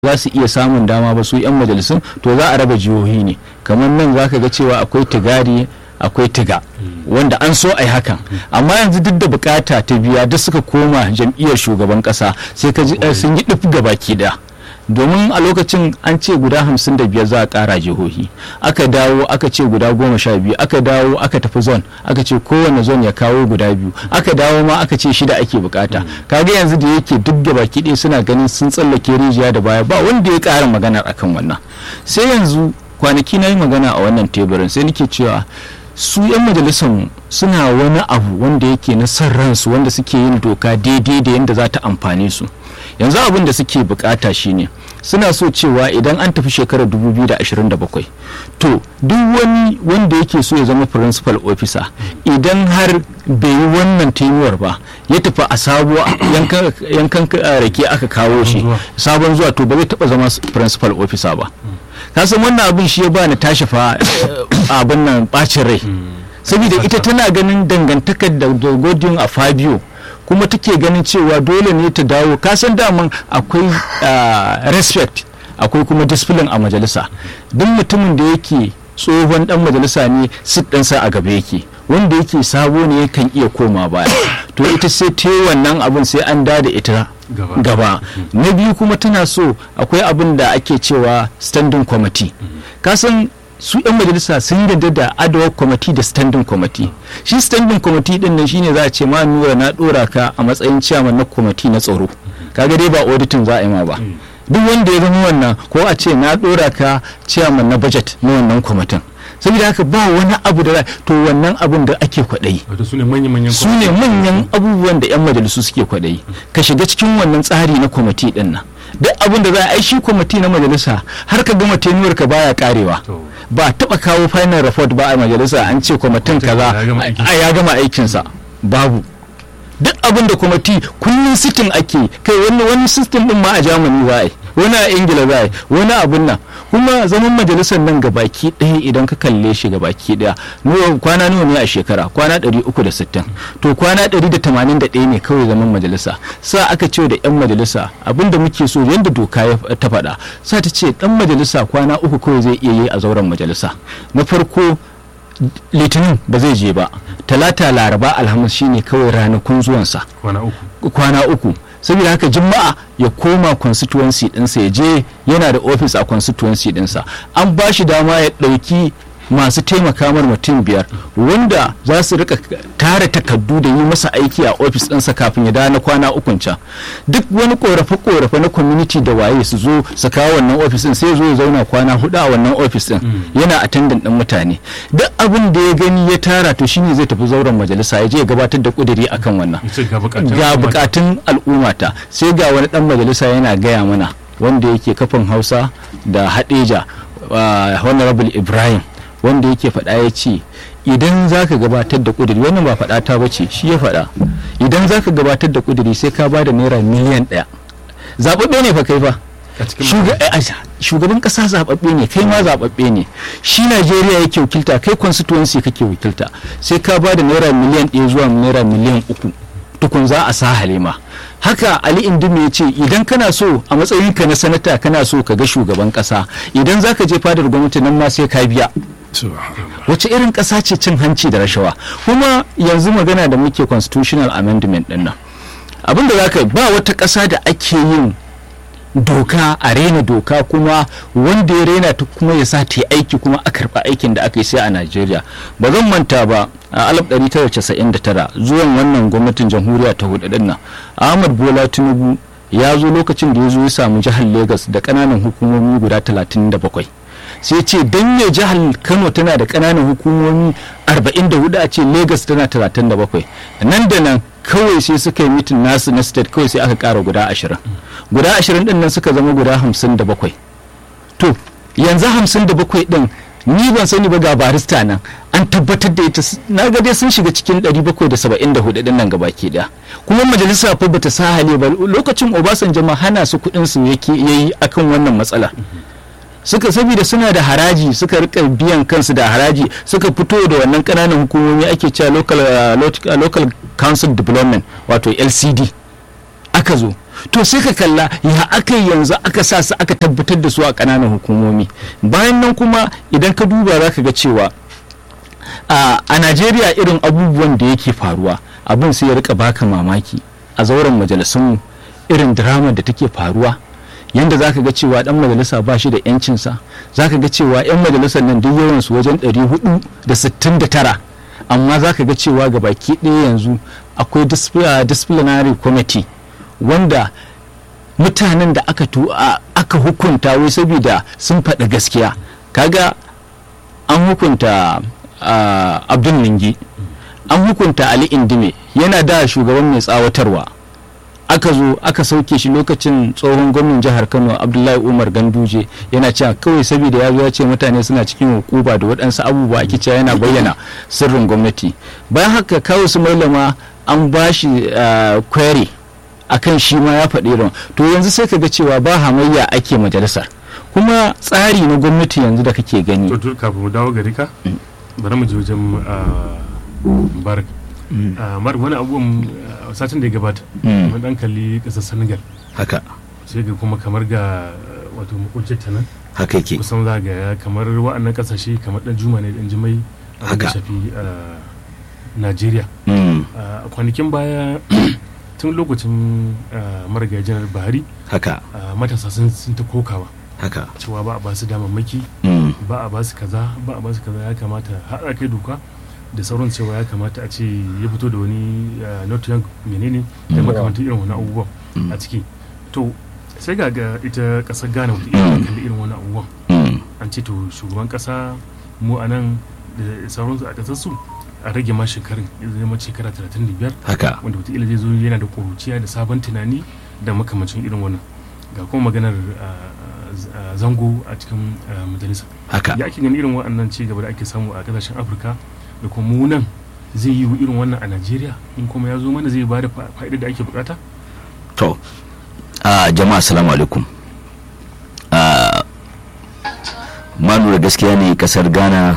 za su iya samun dama ba su 'yan majalisun to za a raba jihohi ne kamar nan za ka ga cewa akwai tigari akwai tiga wanda an so a yi hakan amma yanzu duk da bukata ta biya duk suka koma jam'iyyar shugaban kasa sai ka ji sun yi duk baki daya domin a lokacin an ce guda hamsin da biyar za a kara jihohi aka dawo aka ce guda goma sha biyu aka dawo aka tafi zon aka ce kowane zon ya kawo guda biyu aka dawo ma aka ce shida ake bukata kaga yanzu da yake duk da baki ɗaya suna ganin sun tsallake rijiya da baya ba wanda ya ƙara magana akan wannan sai yanzu kwanaki na yi magana a wannan teburin sai nake cewa su 'yan majalisar suna wani abu wanda yake na son ransu wanda suke yin doka daidai da yadda za ta amfane su yanzu abin da suke bukata shine suna so cewa idan an tafi shekarar 2027 to duk wani wanda yake so ya zama principal officer idan har bai yi wannan tenuwar ba ya tafi a sabuwa yankan rake aka kawo shi sabon zuwa to ba zai taba zama principal officer ba kasan wannan abin shi ya ba ni tashi fa abin nan bacin rai saboda ita tana ganin dangantakar da godin a fabio kuma take ganin cewa dole ne ta dawo kasan daman akwai respect akwai kuma discipline a majalisa duk mutumin da yake tsohon dan majalisa ne sit ɗinsa a gaba yake wanda yake sabo ne kan iya koma baya to ita sai ta wannan abin sai an da ita gaba na biyu kuma tana so akwai abin da ake cewa standing committee kasan su 'yan majalisa sun yarda da adawa kwamiti da standing committee shi standing committee din nan shine za a ce ma nura na dora ka a matsayin chairman na kwamiti na tsaro kaga dai ba auditing za a yi ma ba duk wanda ya zama wannan ko a ce na dora ka chairman na budget na wannan kwamitin saboda haka ba wani abu da to wannan abun da ake kwaɗayi su ne manyan abubuwan da 'yan majalisu suke kwaɗayi ka shiga cikin wannan tsari na kwamiti din nan duk abin da za a yi shi kwamiti na majalisa har ka gama tenuwar ka baya karewa ba taba kawo final report ba a majalisa an ce kwamitin kaza a ya gama aikinsa babu duk abin da kwamiti kullum sitin ake kai wani wani system din ma a jamani za a yi wani a ingila za a yi wani abin nan kuma zaman majalisar nan gabaki ɗaya idan ka kalle shi gabaki ɗaya kwana nawa ne a shekara kwana 360 to kwana 181 ne kawai zaman majalisa sa aka ce da yan majalisa abinda muke so yadda doka ta faɗa sa ta ce ɗan majalisa kwana uku kawai zai iya yi a zauren majalisa na farko litinin ba zai je ba talata laraba alhamis shine kawai ranakun zuwansa kwana uku saboda haka juma'a ya koma constituency dinsa ya je yana da office a constituency dinsa an ba shi dama ya ɗauki masu taimaka mar mutum biyar wanda za su rika tara takardu da yi masa aiki a ofis ɗinsa kafin ya dawo na kwana ukun can duk wani korafe-korafe na community da waye su zo su kawo wannan ofis ɗin sai zo ya zauna kwana hudu a wannan ofis ɗin yana attendant ɗin mutane duk abin da ya gani ya tara to shine zai tafi zauren majalisa ya je ya gabatar da kuduri akan wannan ga bukatun al'ummata sai ga wani ɗan majalisa yana gaya mana wanda yake kafin hausa da hadeja honorable ibrahim wanda yake faɗa ya ce idan za ka gabatar da ƙuduri wannan ba faɗa ta bace shi ya faɗa idan za ka gabatar da ƙuduri sai ka ba da naira miliyan ɗaya zaɓaɓɓe ne fa kai fa shugaban ƙasa zaɓaɓɓe ne kai ma zaɓaɓɓe ne shi najeriya yake wakilta kai constituency kake wakilta sai ka ba da naira miliyan ɗaya zuwa naira miliyan uku tukun za a sa halima haka ali indimi ya ce idan kana so a matsayinka na sanata kana so ka ga shugaban kasa idan za ka je fadar gwamnati nan ma sai ka biya wace irin kasa ce cin hanci da rashawa kuma yanzu magana da muke constitutional amendment din nan abinda za ka ba wata kasa da ake yin doka a rena doka kuma wanda ya rena ta kuma ya sa ta yi aiki kuma a karɓa aikin da aka yi sai a najeriya ba zan manta ba a 1999 zuwan wannan gwamnatin jamhuriya ta hudu nan ahmad bola tinubu ya zo lokacin da ya zo ya samu jihar lagos da ƙananan hukumomi guda 37 sai ce don me jihar kano tana da ƙananan hukumomi 44 a ce lagos tana 37 nan da nan kawai sai suka yi mitin nasu na state kawai sai aka ƙara guda 20 guda 20 din nan suka zama guda 57 to yanzu 57 din ni ban sani ba ga barista nan an tabbatar da ita na ga dai sun shiga cikin 774 din nan gabaki daya kuma majalisa fa bata sa hali ba lokacin Obasanjo ma hana su kudin su yake yayi akan wannan matsala suka saboda suna da haraji suka rika biyan kansu da haraji suka fito da wannan kananan hukumomi ake cewa local uh, local council development wato LCD aka zo to sai ka kalla ya aka yanzu aka sa su aka tabbatar da su a ƙananan hukumomi bayan nan kuma idan ka duba za ka ga cewa a najeriya irin abubuwan da yake faruwa abin sai ya rika baka mamaki a zauren majalisunmu irin drama da take faruwa yanda za ka ga cewa dan majalisa ba shi da yancinsa za ka ga cewa 'yan majalisar nan duk yawansu wajen 469 amma za ka ga cewa ga baki ɗaya yanzu akwai disciplinary committee wanda mutanen da aka aka hukunta wai saboda sun faɗi gaskiya kaga an hukunta abdul ningi an hukunta ali indime yana da shugaban mai tsawatarwa aka zo aka sauke shi lokacin tsohon gwamnan jihar kano abdullahi umar ganduje yana cewa kawai saboda ya zo ya ce mutane suna cikin hukuba da waɗansu abubuwa ake cewa yana bayyana sirrin gwamnati bayan haka kawo su mailama an ba shi query akan shi ma ya faɗi irin to yanzu sai ka ga cewa ba hamayya ake majalisar kuma tsari na gwamnati yanzu da kake gani to kafin mu dawo gari ka bari mu je wajen barak mar wani abubuwan satin da ya gabata mun dan kalli kasar senegal haka sai ga kuma kamar ga wato makwabcin ta nan haka yake kusan za ga kamar wa'annan kasashe kamar dan juma ne dan jimai a da shafi najeriya a kwanakin baya tun lokacin marigayi janar buhari haka matasa sun ta kokawa haka cewa ba a ba su damammaki ba a ba su kaza ba a ba su kaza ya kamata har kai doka da sauran cewa ya kamata a ce ya fito da wani not young menene da makamantar irin wani abubuwan a ciki to sai ga ga ita kasar ghana wata irin kalli irin wani abubuwan an ce to shugaban kasa mu a nan da sauransu a kasar su a rage ma shekarun ya zama shekara 35 haka wanda wataƙila zai zo yana da ƙuruciya da sabon tunani da makamancin irin wannan ga kuma maganar zango a cikin majalisa haka ya ake gani irin waɗannan ci gaba da ake samu a ƙasashen afirka da kuma mu nan zai yi irin wannan a najeriya in kuma ya zo mana zai ba da fa'idar da ake bukata to jama'a assalamu alaikum ma lura gaskiya ne kasar ghana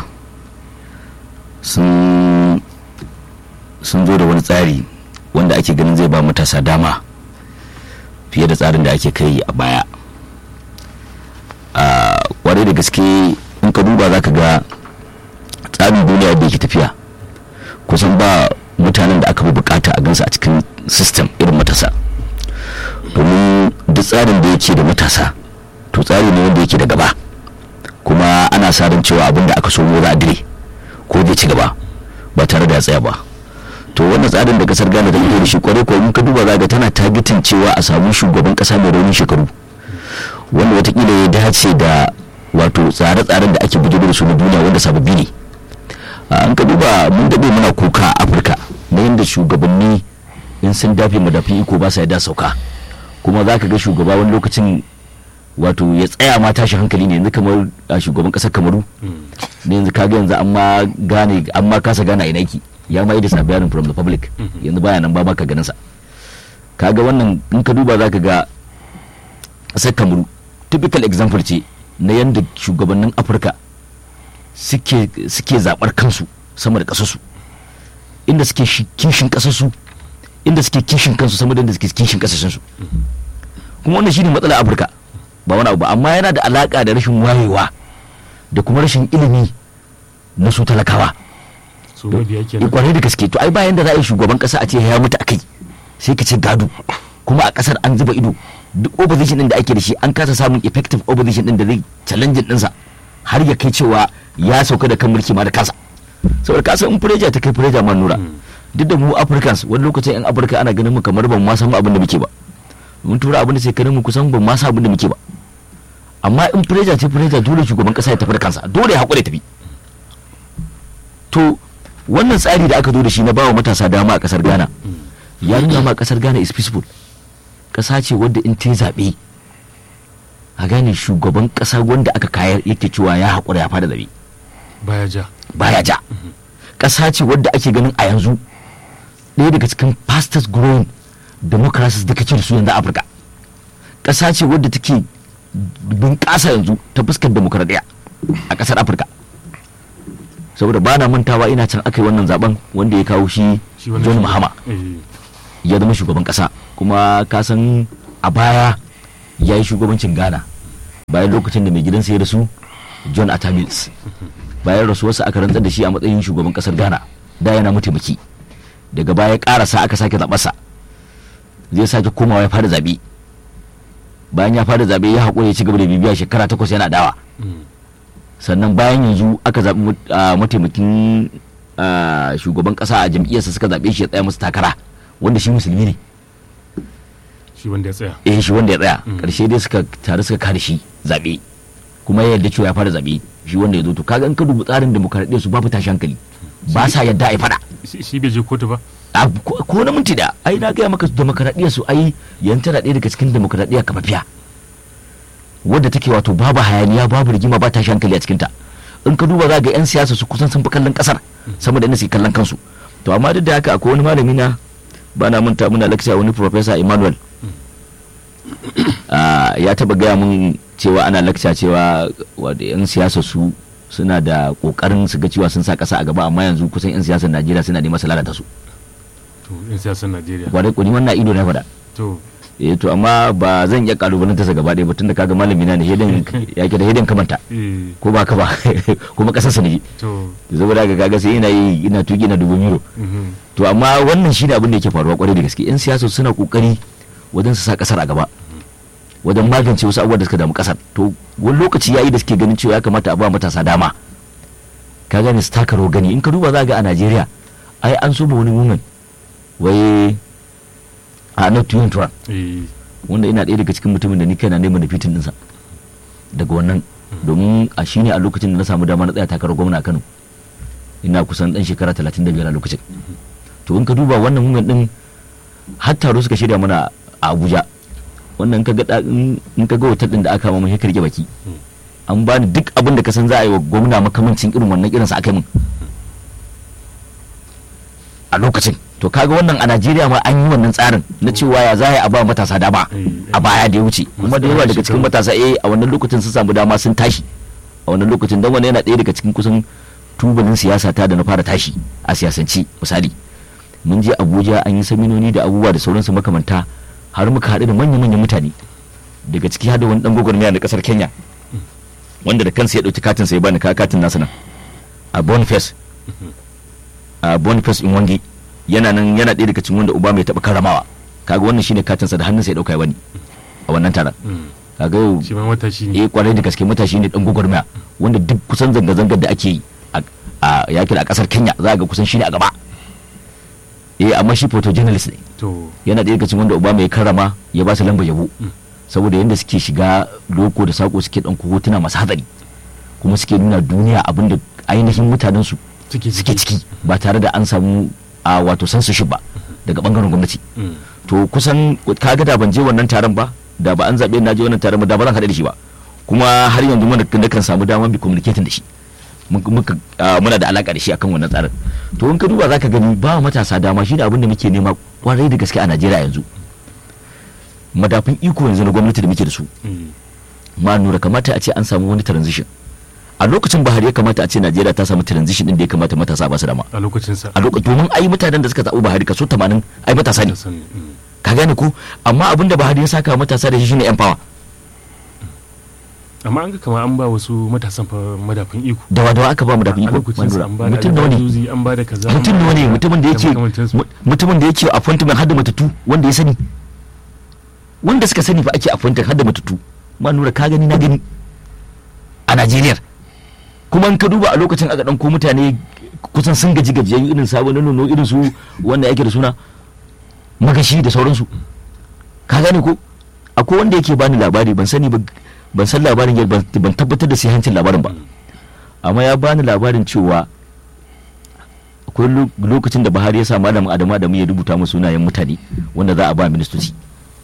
sun sun zo da wani tsari wanda ake ganin zai ba matasa dama fiye da tsarin da ake kai a baya a kwarai da gaske in ka duba za ka ga tsarin duniya da yake tafiya kusan ba mutanen da aka fi bukata a gansu a cikin system irin matasa domin duk tsarin da yake da matasa to tsari ne wanda yake da gaba kuma ana sa ran cewa abin da aka so za a dire ko zai ci gaba ba tare da ya tsaya ba to wannan tsarin da kasar ghana ta fito da shi kwarai ko in ka duba za ga tana targetin cewa a samu shugaban kasa mai raunin shekaru wanda watakila ya dace da wato tsare-tsaren da ake bujiro da su na duniya wanda sababbi ne an ka duba mun daɗe muna kuka a afirka na yadda shugabanni in sun dafe madafin iko ba sa yadda sauka kuma za ka ga shugaba wani lokacin wato ya tsaya ma tashi hankali ne yanzu kamar a shugaban ƙasar kamaru ne yanzu kaga yanzu an ma gane an ma kasa gane a ina ki ya ma yi da sabiyanin from the public yanzu baya nan ba ma ka ganin sa kaga wannan in ka duba za ka ga ƙasar kamaru typical example ce na yadda shugabannin afirka suke suke zabar kansu sama da kasarsu inda suke kishin kasarsu inda suke kishin kansu sama da inda suke kishin kasashensu kuma wannan shine matsalar afirka ba wani abu ba amma yana da alaka da rashin wayewa da kuma rashin ilimi na su talakawa so mabiya kenan kwarai da gaske to ai bayan da za a yi shugaban kasa a ce ya mutu akai sai ka ce gado kuma a kasar an zuba ido duk opposition din da ake da shi an kasa samun effective opposition din da zai challenge dinsa har ya kai cewa ya sauka da kan mulki ma da kansa saboda kasa in fureja ta kai fureja man nura duk da mu africans wani lokacin yan afirka ana ganin mu kamar ban ma san abin da muke ba mun tura abin da sai kanin mu kusan ban ma san abin da muke ba amma in fureja ce fureja dole shugaban kasa ya tafi da kansa dole ya haƙura tafi to wannan tsari da aka zo da shi na bawa matasa dama a kasar ghana ya nuna ma kasar ghana is peaceful kasa ce wadda in ta zaɓe a gane shugaban kasa wanda aka kayar yake cewa ya haƙura ya fada zaɓe baya ja baya ja kasa ce wadda ake ganin a yanzu ɗaya daga cikin fastest growing democracies da kake da su yanzu a afirka kasa ce wadda take bunƙasa yanzu ta fuskar demokradiyya a ƙasar afirka saboda ba na mantawa ina can aka yi wannan zaben wanda ya kawo shi Shi wannan john shi- mahama eh, ya zama shugaban kasa kuma ka san a baya ya yi shugabancin ghana bayan lokacin da mai gidansa ya rasu john atta mills bayan rasuwarsa aka rantsar da shi a matsayin shugaban kasar ghana da yana mataimaki daga baya karasa aka sake zaɓarsa zai sake komawa ya fara zaɓe bayan ya fara zaɓe ya haƙura ya ci gaba da bibiya shekara takwas yana dawa sannan bayan yanzu aka zaɓi mataimakin shugaban ƙasa a jam'iyyarsa suka zaɓe shi ya tsaya musu takara wanda shi musulmi ne shi wanda ya tsaya eh shi wanda ya tsaya ƙarshe dai suka tare suka kare shi zaɓe kuma ya yarda cewa ya fara zaɓe shi wanda ya zo to kaga in ka dubi tsarin demokaradiyya su babu tashi hankali ba sa yadda a fada shi bai je kotu ba ko na minti da ai na gaya maka demokaradiyya su ai yan tana ɗaya daga cikin demokaradiyya kafafiya wadda take wato babu hayaniya babu rigima ba tashi hankali a cikinta in ka duba za ga yan siyasa su kusan sun fi kallon kasar sama da inda suke kallon kansu to amma duk da haka akwai wani malami na ba na manta muna lecture wani professor Emmanuel ya taba gaya mun cewa ana lecture cewa wadda yan siyasa su suna da kokarin su ga cewa sun sa kasa a gaba amma yanzu kusan yan siyasar Najeriya suna neman su lalata su to yan siyasar Najeriya wadai kuni wannan ido na faɗa to eh to amma ba zan iya kalubalanta sa gaba ɗaya ba tunda kaga malami na ne hedin ya ke da hedin kamanta ko ba ka ba kuma kasar sa ne to saboda ga kaga sai ina yi ina tuki na dubu miro to amma wannan shine abin da yake faruwa kwarai da gaske yan siyasa suna kokari wajen su sa kasar a gaba wajen magance wasu abubuwa da suka damu kasar to wani lokaci yayi da suke ganin cewa ya kamata a ba matasa dama ka gane su taka rawar gani in ka duba za ga a Najeriya ai an so wani woman wai a not to Trump wanda ina ɗaya daga cikin mutumin da ni kaina neman da fitin ɗinsa daga wannan domin a shine a lokacin da na samu dama na tsaya takarar gwamna a Kano ina kusan dan shekara 35 a lokacin to in ka duba wannan woman din har taro suka shirya mana a Abuja wannan ka ga in ka ga hotel din da aka mamu sai ka rike baki an bani duk abin da ka san za a yi wa gwamna makamancin irin wannan irin sa aka yi min a lokacin to kaga wannan a Najeriya ma an yi wannan tsarin na cewa ya za a ba matasa dama a baya da ya wuce kuma da yawa daga cikin matasa eh a wannan lokacin sun samu dama sun tashi a wannan lokacin dan wannan yana ɗaya daga cikin kusan tubalin siyasa ta da na fara tashi a siyasance misali mun je Abuja an yi saminoni da abubuwa da sauransu makamanta har muka haɗu da manya-manyan mutane daga ciki har da wani dan gwagwarmaya na kasar Kenya wanda da kansa ya ɗauki katin sai bani ka katin nasa nan a Boniface a Boniface in wangi yana nan yana ɗaya daga cikin wanda uba mai taɓa karamawa kaga wannan shine katinsa da hannunsa ya ɗauka ya bani a wannan taron kaga yau shi ma matashi ne eh kwarai da gaske matashi ne dan gwagwarmaya wanda duk kusan zanga-zangar da ake yi a yakin a kasar Kenya za ga kusan shine a gaba eh amma shi photojournalist ne to yana ɗaya daga cikin wanda uba mai karama ya ba su lambar yabo saboda yadda suke shiga loko da sako suke ɗauko hotuna masu hatsari kuma suke nuna duniya abin da ainihin mutanen su ciki suke ciki ba tare da an samu a wato censorship ba daga bangaren gwamnati to kusan kaga da ban je wannan taron ba da ba an zaɓe na je wannan taron ba da ba zan haɗu da shi ba kuma har yanzu muna da kan samu dama bi communicating da shi muka muna da alaka da shi akan wannan tsarin to in ka duba zaka gani ba matasa dama shi da abin da muke nema kwarai da gaske a Najeriya yanzu madafin iko yanzu na gwamnati da muke da su ma nura kamata a ce an samu wani transition a lokacin Buhari ya kamata a ce Najeriya ta samu transition din da ya kamata matasa ba su dama a lokacin sa a lokacin domin ai mutanen da suka zaɓi Buhari kaso 80 ai matasa ne ka gane ko amma abin da Buhari ya saka matasa da shi shine empower amma an ga kamar an ba wasu matasan fa madafin iko dawa dawa aka ba mu da a iko lokacin sa an ba da mutum nawa ne albazuzi, an ba da kaza an mutum ba nawa ne da- mutumin da yake da makamantansu. mu- mutumin da yake appointment har da matattu wanda ya sani wanda suka sani fa ake appointment har da matattu ma nura ka gani na gani a Najeriya kuma in ka duba a lokacin aka ɗauko mutane kusan sun gaji gajiyayyu irin sabon nono irin su wanda yake da suna magashi da sauransu ka gane ko akwai wanda yake bani labari ban sani ba ban san labarin yadda ban- ban tabbatar da hancin labarin ba amma ya bani labarin cewa akwai lo- lokacin da Buhari ya sa malamin Adamu Adamu ya rubuta mu sunayen mutane wanda za a ba ministoci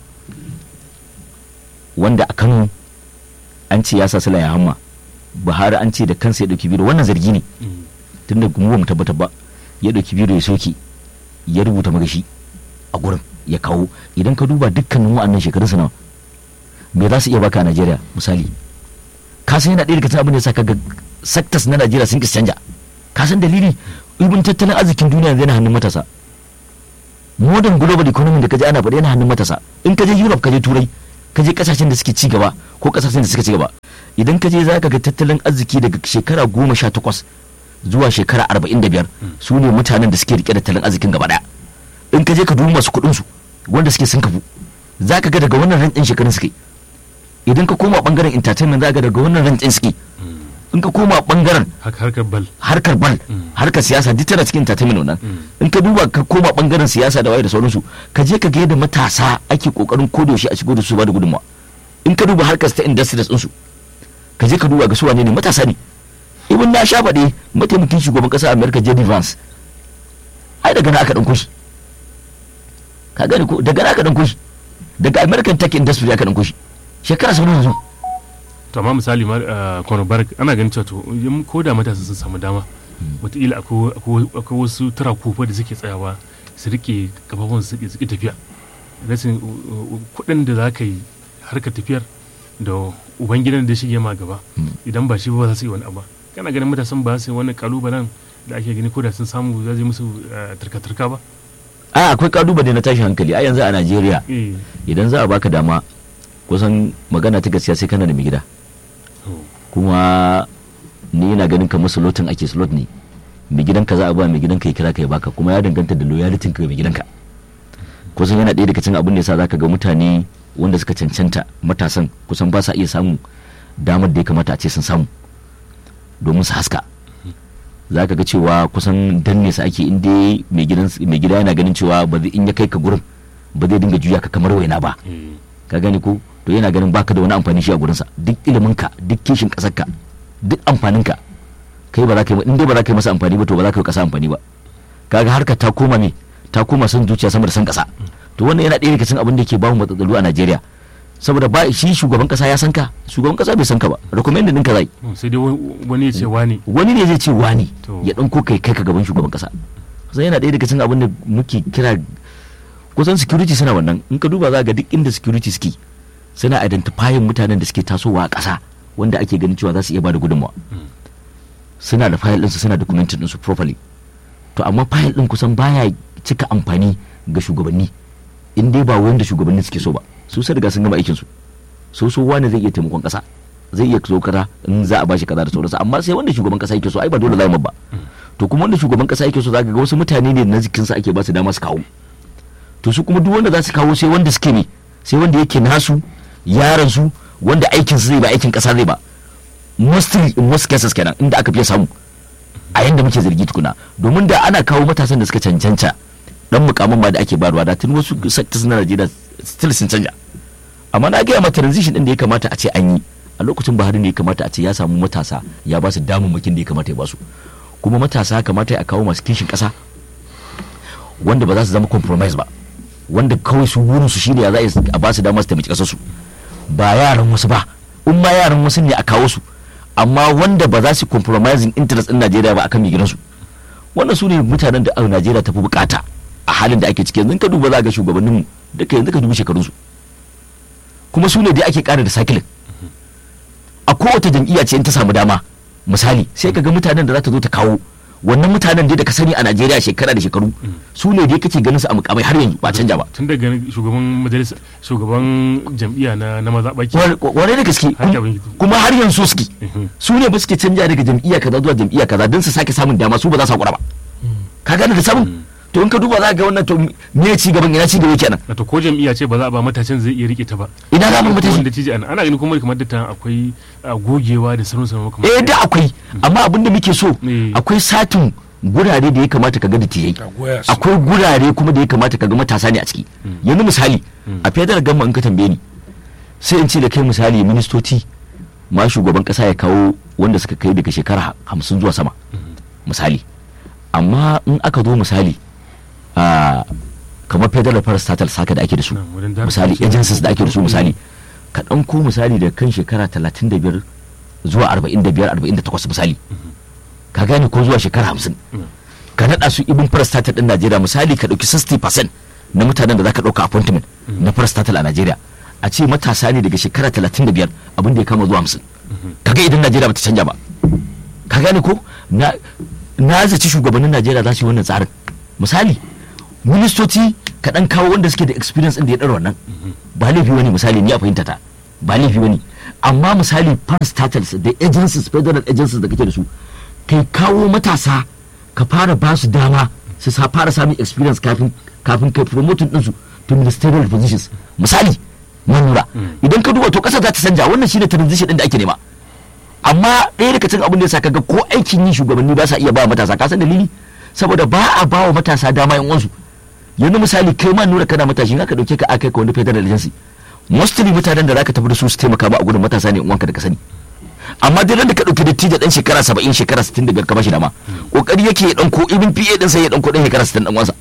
wanda a Kano an ce ya sa Sula ya hamma Buhari an ce da kansa ya dauki biro wannan zargi ne Mm. tunda mu ba mu tabbatar ba ya dauki biro ya soke ya rubuta magashi a gurin ya kawo idan ka duba dukkanin wa'annan shekarun su nawa me za su iya baka a Najeriya misali ka san yana ɗaya daga cikin abin da ya sa kaga sectors na Najeriya sun kisa canja ka san dalili ibin tattalin arzikin duniya yanzu yana hannun matasa modern global economy da kaje ana faɗi yana hannun matasa in ka je Europe ka je Turai ka je kasashen da suke ci gaba ko kasashen da suka ci gaba idan ka je za ka ga tattalin arziki daga shekara goma sha takwas zuwa shekara arba'in da biyar su ne mutanen da suke rike da tattalin arzikin gaba daya in ka je ka duba masu kuɗin su wanda suke sun kafu za ka ga daga wannan rantin shekarun suke idan ka koma bangaren entertainment za ka ga daga wannan rantin suke in ka koma bangaren harkar bal harkar bal harkar siyasa duk tana cikin entertainment wannan in ka duba ka koma bangaren siyasa da waye da sauransu ka je ka ga yadda matasa ake kokarin kodayaushe a shigo da su ba da gudunmawa in ka duba harkar ta industries ɗinsu ka je ka duba ga su wane ne matasa ne ibn na sha faɗe mataimakin shugaban ƙasar america jd vance ai daga na aka ɗan kushi ka gani ko daga na aka ɗan kushi daga american tech industry aka ɗan kushi shekara sau yanzu to amma misali ma kwanar barak ana ganin cewa to ko da matasa sun samu dama wataƙila akwai wasu tara kofa da suke tsayawa su rike kafafun su suke tafiya rashin kuɗin da za ka yi harkar tafiyar da ubangidan da shige ma gaba idan ba shi ba za su yi wani abu kana ganin matasan ba su yi wani kalubalen da ake gani ko da sun samu za su yi musu turka-turka ba a akwai kalubale na tashin hankali a yanzu a najeriya idan za a baka dama kusan magana ta gaskiya sai kana da mai gida kuma ni yana ganin kamar slotin ake slot ne mai gidanka za a ba mai gidanka ya kira ka ya baka kuma ya danganta da loyalty ka mai gidanka kusan yana ɗaya daga cikin abin da yasa zaka ga mutane wanda suka cancanta matasan kusan ba sa iya samun damar da ya kamata a ce sun samu domin su haska za ka ga cewa kusan danne su ake inda mai gida yana ganin cewa ba in ya kai ka gurin ba zai dinga juya ka kamar waina ba ka gani ko to yana ganin baka da wani amfani shi a gurinsa duk ilimin ka duk kishin kasar ka duk amfanin ka kai ba za ka yi in dai ba za ka yi masa amfani ba to ba za ka yi kasa amfani ba kaga harka ta koma me ta koma son zuciya sama da son kasa to wannan yana ɗaya daga cikin abin da ke bamu matsaloli a Najeriya saboda ba shi shugaban kasa ya san ka shugaban kasa bai san ka ba recommended ɗinka zai sai dai wani ya ce wani wani ne zai ce wani ya ɗan ko kai kai ka gaban shugaban kasa sai yana ɗaya daga cikin abin da muke kira kusan security suna wannan in ka duba za ga duk inda security suke suna identifying mutanen da suke tasowa a ƙasa wanda ake ganin cewa za su iya bada gudunmawa suna da file ɗinsu suna documented ɗinsu properly to amma file ɗin kusan baya cika amfani ga shugabanni in dai ba wanda shugabanni suke so ba su sai riga sun gama aikin su so so wani zai iya taimakon kasa zai iya zo kaza in za a bashi kaza da sauransu amma sai wanda shugaban kasa yake so ai ba dole zai ba to kuma wanda shugaban kasa yake so zaka ga wasu mutane ne na jikin sa ake ba su dama su kawo to su kuma duk wanda za su kawo sai wanda suke ne sai wanda yake nasu yaran su wanda aikin su zai ba aikin kasa zai ba mostly in most cases kenan inda aka fiye samu a yanda muke zargi tukuna domin da ana kawo matasan da suka cancanta dan mukamin ma da ake bayarwa da tun wasu sectors na Najeriya still sun canja amma na gaya ma transition din da ya kamata a ce an yi a lokacin Buhari ne ya kamata a ce ya samu matasa ya ba su damammakin da ya kamata ya ba su kuma matasa kamata a kawo masu kishin kasa wanda ba za su zama compromise ba wanda kawai su burin su shine ya za a ba su dama su taimaki kasar su ba yaran wasu ba in ma yaran wasu ne a kawo su amma wanda ba za su compromising interest din Najeriya ba akan gidansu wannan su ne mutanen da Najeriya ta fi bukata a halin da ake ciki yanzu ka duba za ga shugabannin mu da kai yanzu ka dubi shekarun su kuma su ne dai ake kara da sakilin a kowace jam'iyya ce in ta samu dama misali sai ka ga mutanen da za ta zo ta kawo wannan mutanen dai da ka sani a Najeriya shekara da shekaru su ne dai kake ganin su a mukamai har yanzu ba canja ba tun daga shugaban majalisa shugaban jam'iyya na na mazaɓaki wane da gaske kuma har yanzu suke su ne ba suke canja daga jam'iyya kaza zuwa jam'iyya kaza don su sake samun dama su ba za su hakura ba ka gane da samun to in ka duba za ga wannan to me ci gaban ina ci gaba kenan to ko jam'iyya ce ba za a ba matashin zai iya rike ta ba ina za mu matashi wanda tiji ana ganin kuma kamar da ta akwai gogewa da sanin sanin kamar eh da akwai amma abin da muke so akwai satin gurare da ya kamata ka ga da tijai akwai gurare kuma da ya kamata ka ga matasa ne a ciki yanzu misali a federal gamma in ka tambaye ni sai in ce da kai misali ministoci ma shugaban kasa ya kawo wanda suka kai daga shekara hamsin zuwa sama misali amma in aka zo misali a kamar federal parastatal saka da ake da su misali agencies da ake da su misali ka ɗauko misali da kan shekara 35 zuwa 45 48 misali ka gane ko zuwa shekara 50 ka naɗa su ibin parastatal ɗin najeriya misali ka ɗauki 60% na mutanen da za ka ɗauka appointment na parastatal a najeriya a ce matasa ne daga shekara 35 abin da ya kama zuwa 50 kaga idan najeriya ba ta canja ba ka gane ko na zaci shugabannin najeriya za su yi wannan tsarin misali ministoci ka dan kawo wanda suke da experience din da ya ɗara wannan ba laifi wani misali ni a fahimta ta ba laifi wani amma misali parastatals da agencies federal agencies da kake da su kai kawo matasa ka fara ba su dama su sa fara samun experience kafin kafin kai promoting ɗinsu to ministerial positions misali manura idan ka duba to ƙasa za ta canja wannan shine transition ɗin da ake nema amma ɗaya daga cikin abin da ya sa kaga ko aikin yi shugabanni ba sa iya ba matasa ka san dalili saboda ba a ba wa matasa dama yan uwansu yanzu misali kai ma nura kana matashi in aka dauke ka aka ka wani federal agency mostly mutanen da zaka tafi da su su taimaka ma a gudun matasa ne uwanka da ka sani amma dai da ka dauki dattijo dan shekara 70 shekara 60 daga ka bashi dama kokari yake ya danko ibin PA din sai ya danko dan shekara 60 dan uwansa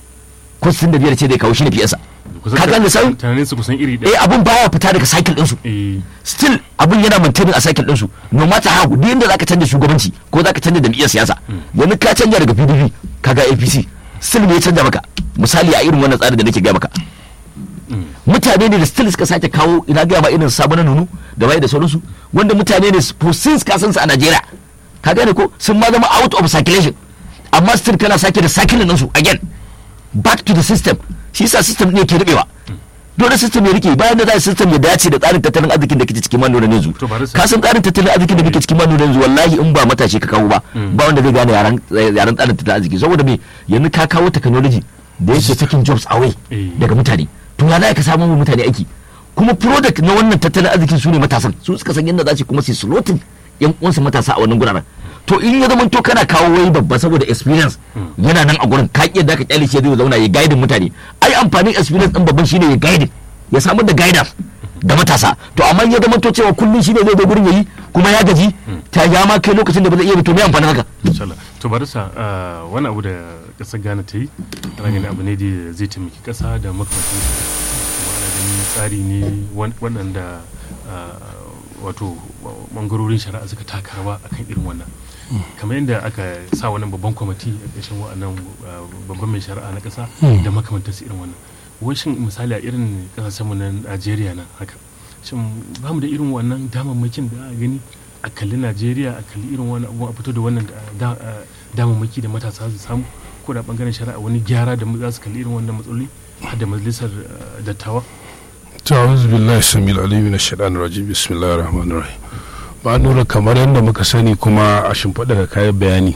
ko 65 ce zai kawo shi ne PA sa ka gane sai tunanin su kusan iri eh ɗaya abun baya fita daga cycle din su eh still abun yana maintaining a cycle ɗinsu no matter how duk inda zaka canja shugabanci ko zaka canja jam'iyyar siyasa yanzu ka canja daga PDP kaga APC still me ya canja maka misali a irin wannan tsarin da nake gaya maka mutane ne da still suka sake kawo ina gaya ma irin sabon nunu da waye da sauransu wanda mutane ne for since ka san su a Najeriya ka gane ko sun ma zama out of circulation amma still kana sake da cycle ɗinsu again back to the system shi yasa system ne ke rubewa dole system ya rike bayan da za a system ya dace da tsarin tattalin arzikin da kake cikin manura yanzu To bari sai- ka san tsarin tattalin arzikin da kake cikin manura yanzu wallahi in ba matashi ka kawo ba ba wanda zai gane yaran yaran tsarin tattalin arziki saboda me yanzu ka kawo technology da yake taking jobs away Eh. daga mutane to ya za ka samu wa mutane aiki kuma product na wannan tattalin arzikin su ne matasan su suka san yadda za su kuma su slotin yan uwansu matasa a wannan guraren to in ya zama to kana kawo wai babba saboda experience yana nan a gurin ka iya da ka kyale shi zai zauna ya guide mutane ai amfanin experience din babban shine ya guide ya samar da guidance da matasa to amma in ya zama to cewa kullun shine zai zo gurin yayi kuma ya gaji ta ya ma kai lokacin da ba zai iya ba to me amfanin haka insha Allah to bari sa ah, wani abu da kasar Ghana ta yi ana ganin abu ne da zai taimaki kasa da makamantan kuma ana ganin tsari ne wan- waɗanda ah, wato bangarorin shari'a suka taka rawa akan irin wannan kamar yadda aka sa wannan babban kwamiti a ƙarshen wa'annan ah, babban mai shari'a na ƙasa da makamantansu irin wannan washin misali a irin ƙasashenmu na Najeriya na haka shin ba mu da irin wannan damammakin da a gani a kalli najeriya a kalli irin wani abu a fito da wannan da- da- damammaki da matasa su samu ko da bangaren shari'a wani gyara da za su kalli irin wannan matsaloli har da majalisar eh, dattawa ta'awuz billahi samil alim na shaɗan rajim bismillahir rahmanir rahim ba nura kamar yadda muka sani kuma a shimfiɗa ga kayan bayani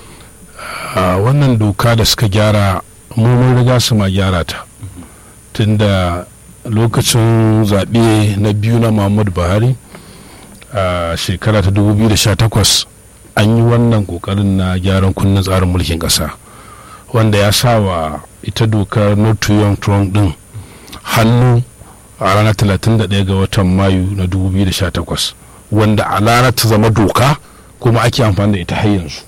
a wannan doka da suka gyara mu mun riga su ma gyara ta tunda lokacin zaɓe na biyu na muhammadu buhari a shekara ta 2018 an yi wannan ƙoƙarin na gyaran kunnen tsarin mulkin ƙasa wanda ya sa wa ita dokar not too young trump din hannu a ranar 31 ga watan mayu na 2018 wanda a ranar ta zama doka kuma ake amfani da ita har yanzu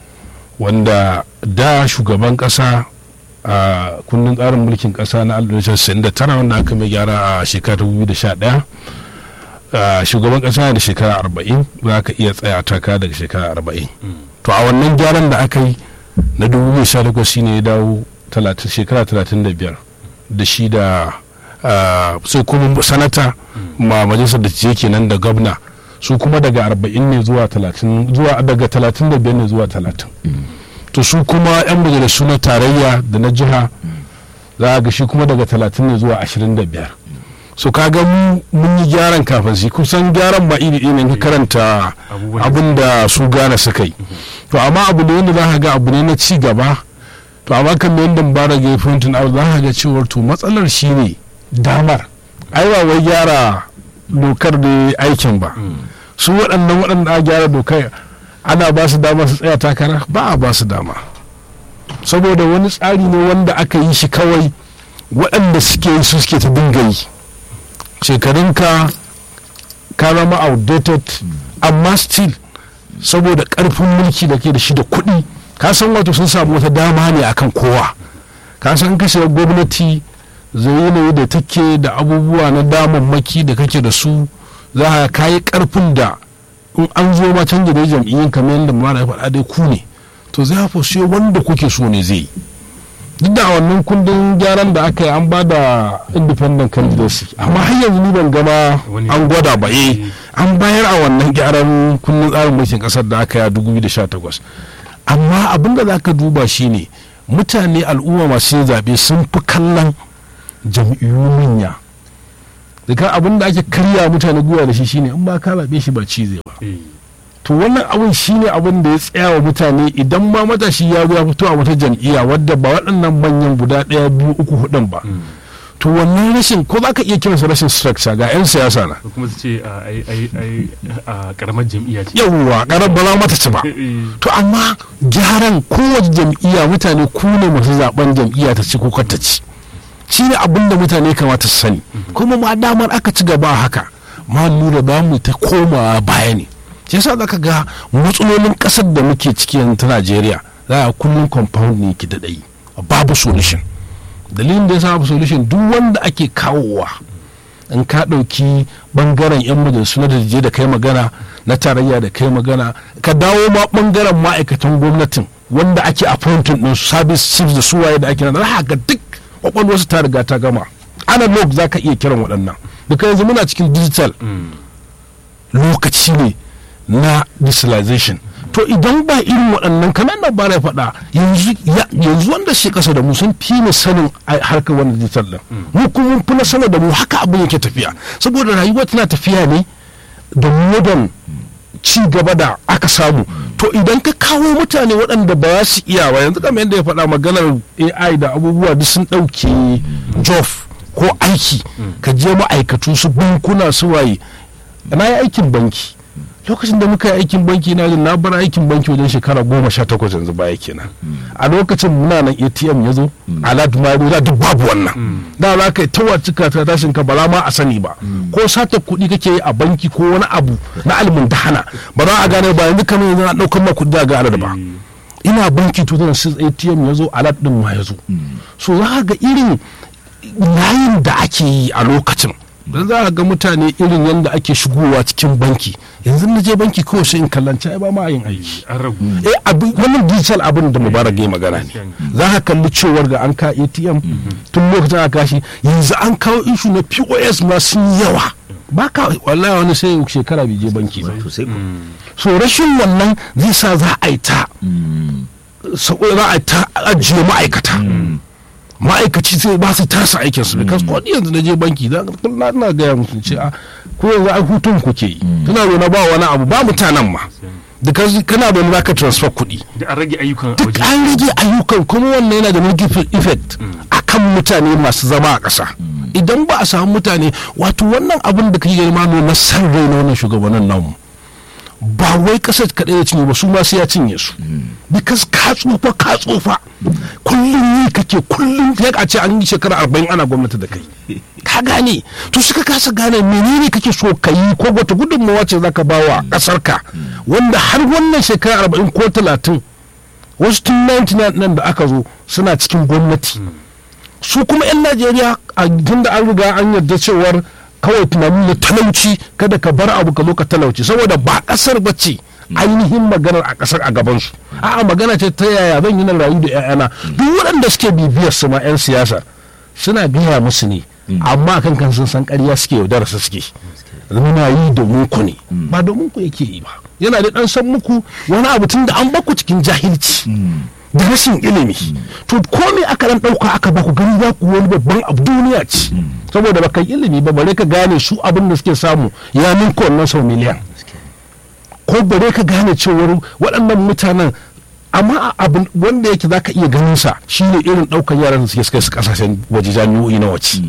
wanda da shugaban kasa a kundin tsarin mulkin kasa na 1969 wanda aka mai gyara a shekarar 2011 a shugaban kasa da shekara 40 za ka iya tsaya taka daga shekara 40 to a wannan gyaran da aka yi na 2018 shine ya dawo 30 shekara 35 da shi da ah, sai kuma sanata ma majalisar da ce kenan da gwamna su kuma daga 40 ne zuwa 30 zuwa daga 35 ne zuwa 30 to su kuma 'yan majalisu na tarayya da na jiha za a ga shi kuma daga 30 ne zuwa 25 so kaga mu mun yi gyaran kafin shi kusan gyaran ba iri ɗaya ne ka karanta Abubuwan da abin da su gane suka yi to amma abu ne wanda za ka ga abu ne na ci gaba to amma kan yadda bara ga frontin out za ka ga cewar to matsalar shi ne damar ai ba wai gyara dokar da aikin ba su waɗannan waɗanda a gyara dokar ana ba su dama su tsaya takara ba a ba su dama saboda wani tsari ne wanda aka yi shi kawai waɗanda suke yi su suke ta dinga yi shekarunka ka zama outdated amma still saboda ƙarfin mulki da ke da shi da kuɗi ka san wato sun samu wata dama ne akan kowa ka san ka shiga gwamnati zai yanayi da take da abubuwa na damammaki da kake da su za ka kayi ƙarfin da in an zo ma canja da jam'iyyun kamar yadda mara ya faɗa dai ku ne to zai hafa sai wanda kuke so ne zai yi duk da a wannan kundin gyaran da aka yi an ba da independent candidacy amma har yanzu ni ban gama Wani- an gwada ba eh an bayar a wannan gyaran kundin tsarin mulkin kasar da aka yi a 2018 amma abin da za ka duba shine mutane al'umma masu yin zaɓe sun fi kallon jam'iyyu manya daga abin da ake karya mutane gwiwa da shi shine in ba ka zaɓe shi ba ci zai ba eh, to wannan abin shine abin da ya tsaya wa mutane idan ma matashi ya zo ya fito a wata jam'iyya wadda ba waɗannan manyan guda ɗaya biyu uku hudun ba to wannan rashin ko za ka iya kiransa rashin structure ga 'yan siyasa na ko kuma su ce a ai ai ai a karamar jam'iyya ce yawwa ƙarar ba za mata ci ba Eh, eh, to amma gyaran kowace jam'iyya mutane ku ne masu zaben jam'iyya ta ci ko kar ta ci shi ne abin da mutane kamata su sani kuma ma damar aka ci gaba haka ma lura za mu ta komawa baya ne shi yasa za ka ga matsalolin ƙasar da muke ciki yanzu ta najeriya za a kullum compound ne ki daɗai babu solution dalilin da ya sa babu solution duk wanda ake kawowa in ka ɗauki ɓangaren 'yan majalisu na daje da kai magana na tarayya da kai magana ka dawo ma ɓangaren ma'aikatan gwamnatin wanda ake appointing ɗin su service chiefs da suwaye da ake nan haka duk kwakwalwarsu ta riga ta gama analog za ka iya kiran waɗannan duka yanzu muna cikin digital lokaci ne na digitalization to idan ba irin waɗannan kamar na bara faɗa yanzu ya- yanzu wanda shi kasa da mu sun fi mu sanin a harkar wannan digital din mu kuma mun fi na sanar da mu haka abin yake tafiya saboda rayuwa tana tafiya ne da modern ci gaba da aka samu to idan ka kawo mutane waɗanda ba za su iya ba yanzu kamar yadda ya faɗa maganar ai da abubuwa duk sun ɗauke jof ko aiki ka je ma'aikatu su bankuna su waye na yi aikin banki lokacin da muka yi aikin banki na jin na bar aikin banki wajen shekara goma sha takwas yanzu baya kenan a lokacin muna nan atm ya zo alat ma ya duk babu wannan da za ka yi tawa cika ta tashin ka ba za ma a sani ba ko sata kuɗi kake yi a banki ko wani abu na alimin dahana ba za a gane ba yanzu kamar yanzu na ɗaukar ma kuɗi a ga alat ba ina banki 2006 atm ya zo alat ɗin ma ya zo so za ka ga irin layin da ake yi a lokacin don za a ga mutane irin yadda ake shigowa cikin banki yanzu na je banki kawai sai in kallanci ai ba ma yin aiki an ragu eh abin wannan digital abin da mubarak ya magana ne za ka kalli cewar ga an ka atm tun lokacin aka kashi yanzu an kawo ishu na pos ma sun yawa ba ka wallahi wani sai shekara bai je banki ba to sai ku so rashin wannan zai sa za a yi ta saboda za a yi ta ajiye ma'aikata ma'aikaci sai ba su tasa aikin su because ko yanzu na je banki za na na gaya musu ce a ko yanzu ai hutun kuke yi kana zo na ba wani abu ba mutanen ma because kana da za ka transfer kuɗi da an rage ayyukan a duk waje an rage ayyukan kuma wannan yana da negative effect a kan mutane masu zama a ƙasa idan ba a samu mutane wato wannan abin da kake gani ma na san rai na wannan shugabannin namu ba wai ƙasar kaɗai ya cinye ba su ma sai ya cinye su because ka tsufa ka tsufa kullum yi kake kullum ya a ce an yi shekara arba'in ana gwamnati da kai ka gane to suka kasa gane menene kake so ka yi ko wata gudunmawa ce zaka ba wa ƙasar ka wanda har wannan shekara arba'in ko talatin wasu tun 99 nan da aka zo suna cikin gwamnati su kuma 'yan najeriya a tun da an riga an yarda cewar kawai tunanin na talauci kada ka bar abu ka zo ka talauci saboda ba kasar bace ainihin maganar a kasar a gabansu a'a magana ce ta yaya zan yi na rayu da 'ya'yana duk waɗanda suke bibiyar su ma 'yan siyasa suna gaya musu ne amma kan kan sun san ƙarya suke yaudara su suke muna yi domin ku ne ba domin ku yake yi ba yana da ɗan san muku wani abu tun da an baku cikin jahilci da rashin ilimi to ko me aka dan dauka aka baku gani za ku wani babban abu duniya ce saboda baka yi ilimi ba bare ka gane su abin da suke samu ya ninka wannan sau miliyan ko bare ka gane cewar waɗannan mutanen amma abin wanda yake za ka iya ganin sa shine irin ɗaukar yaran da suke suka su kasashen waje jami'o'i na wace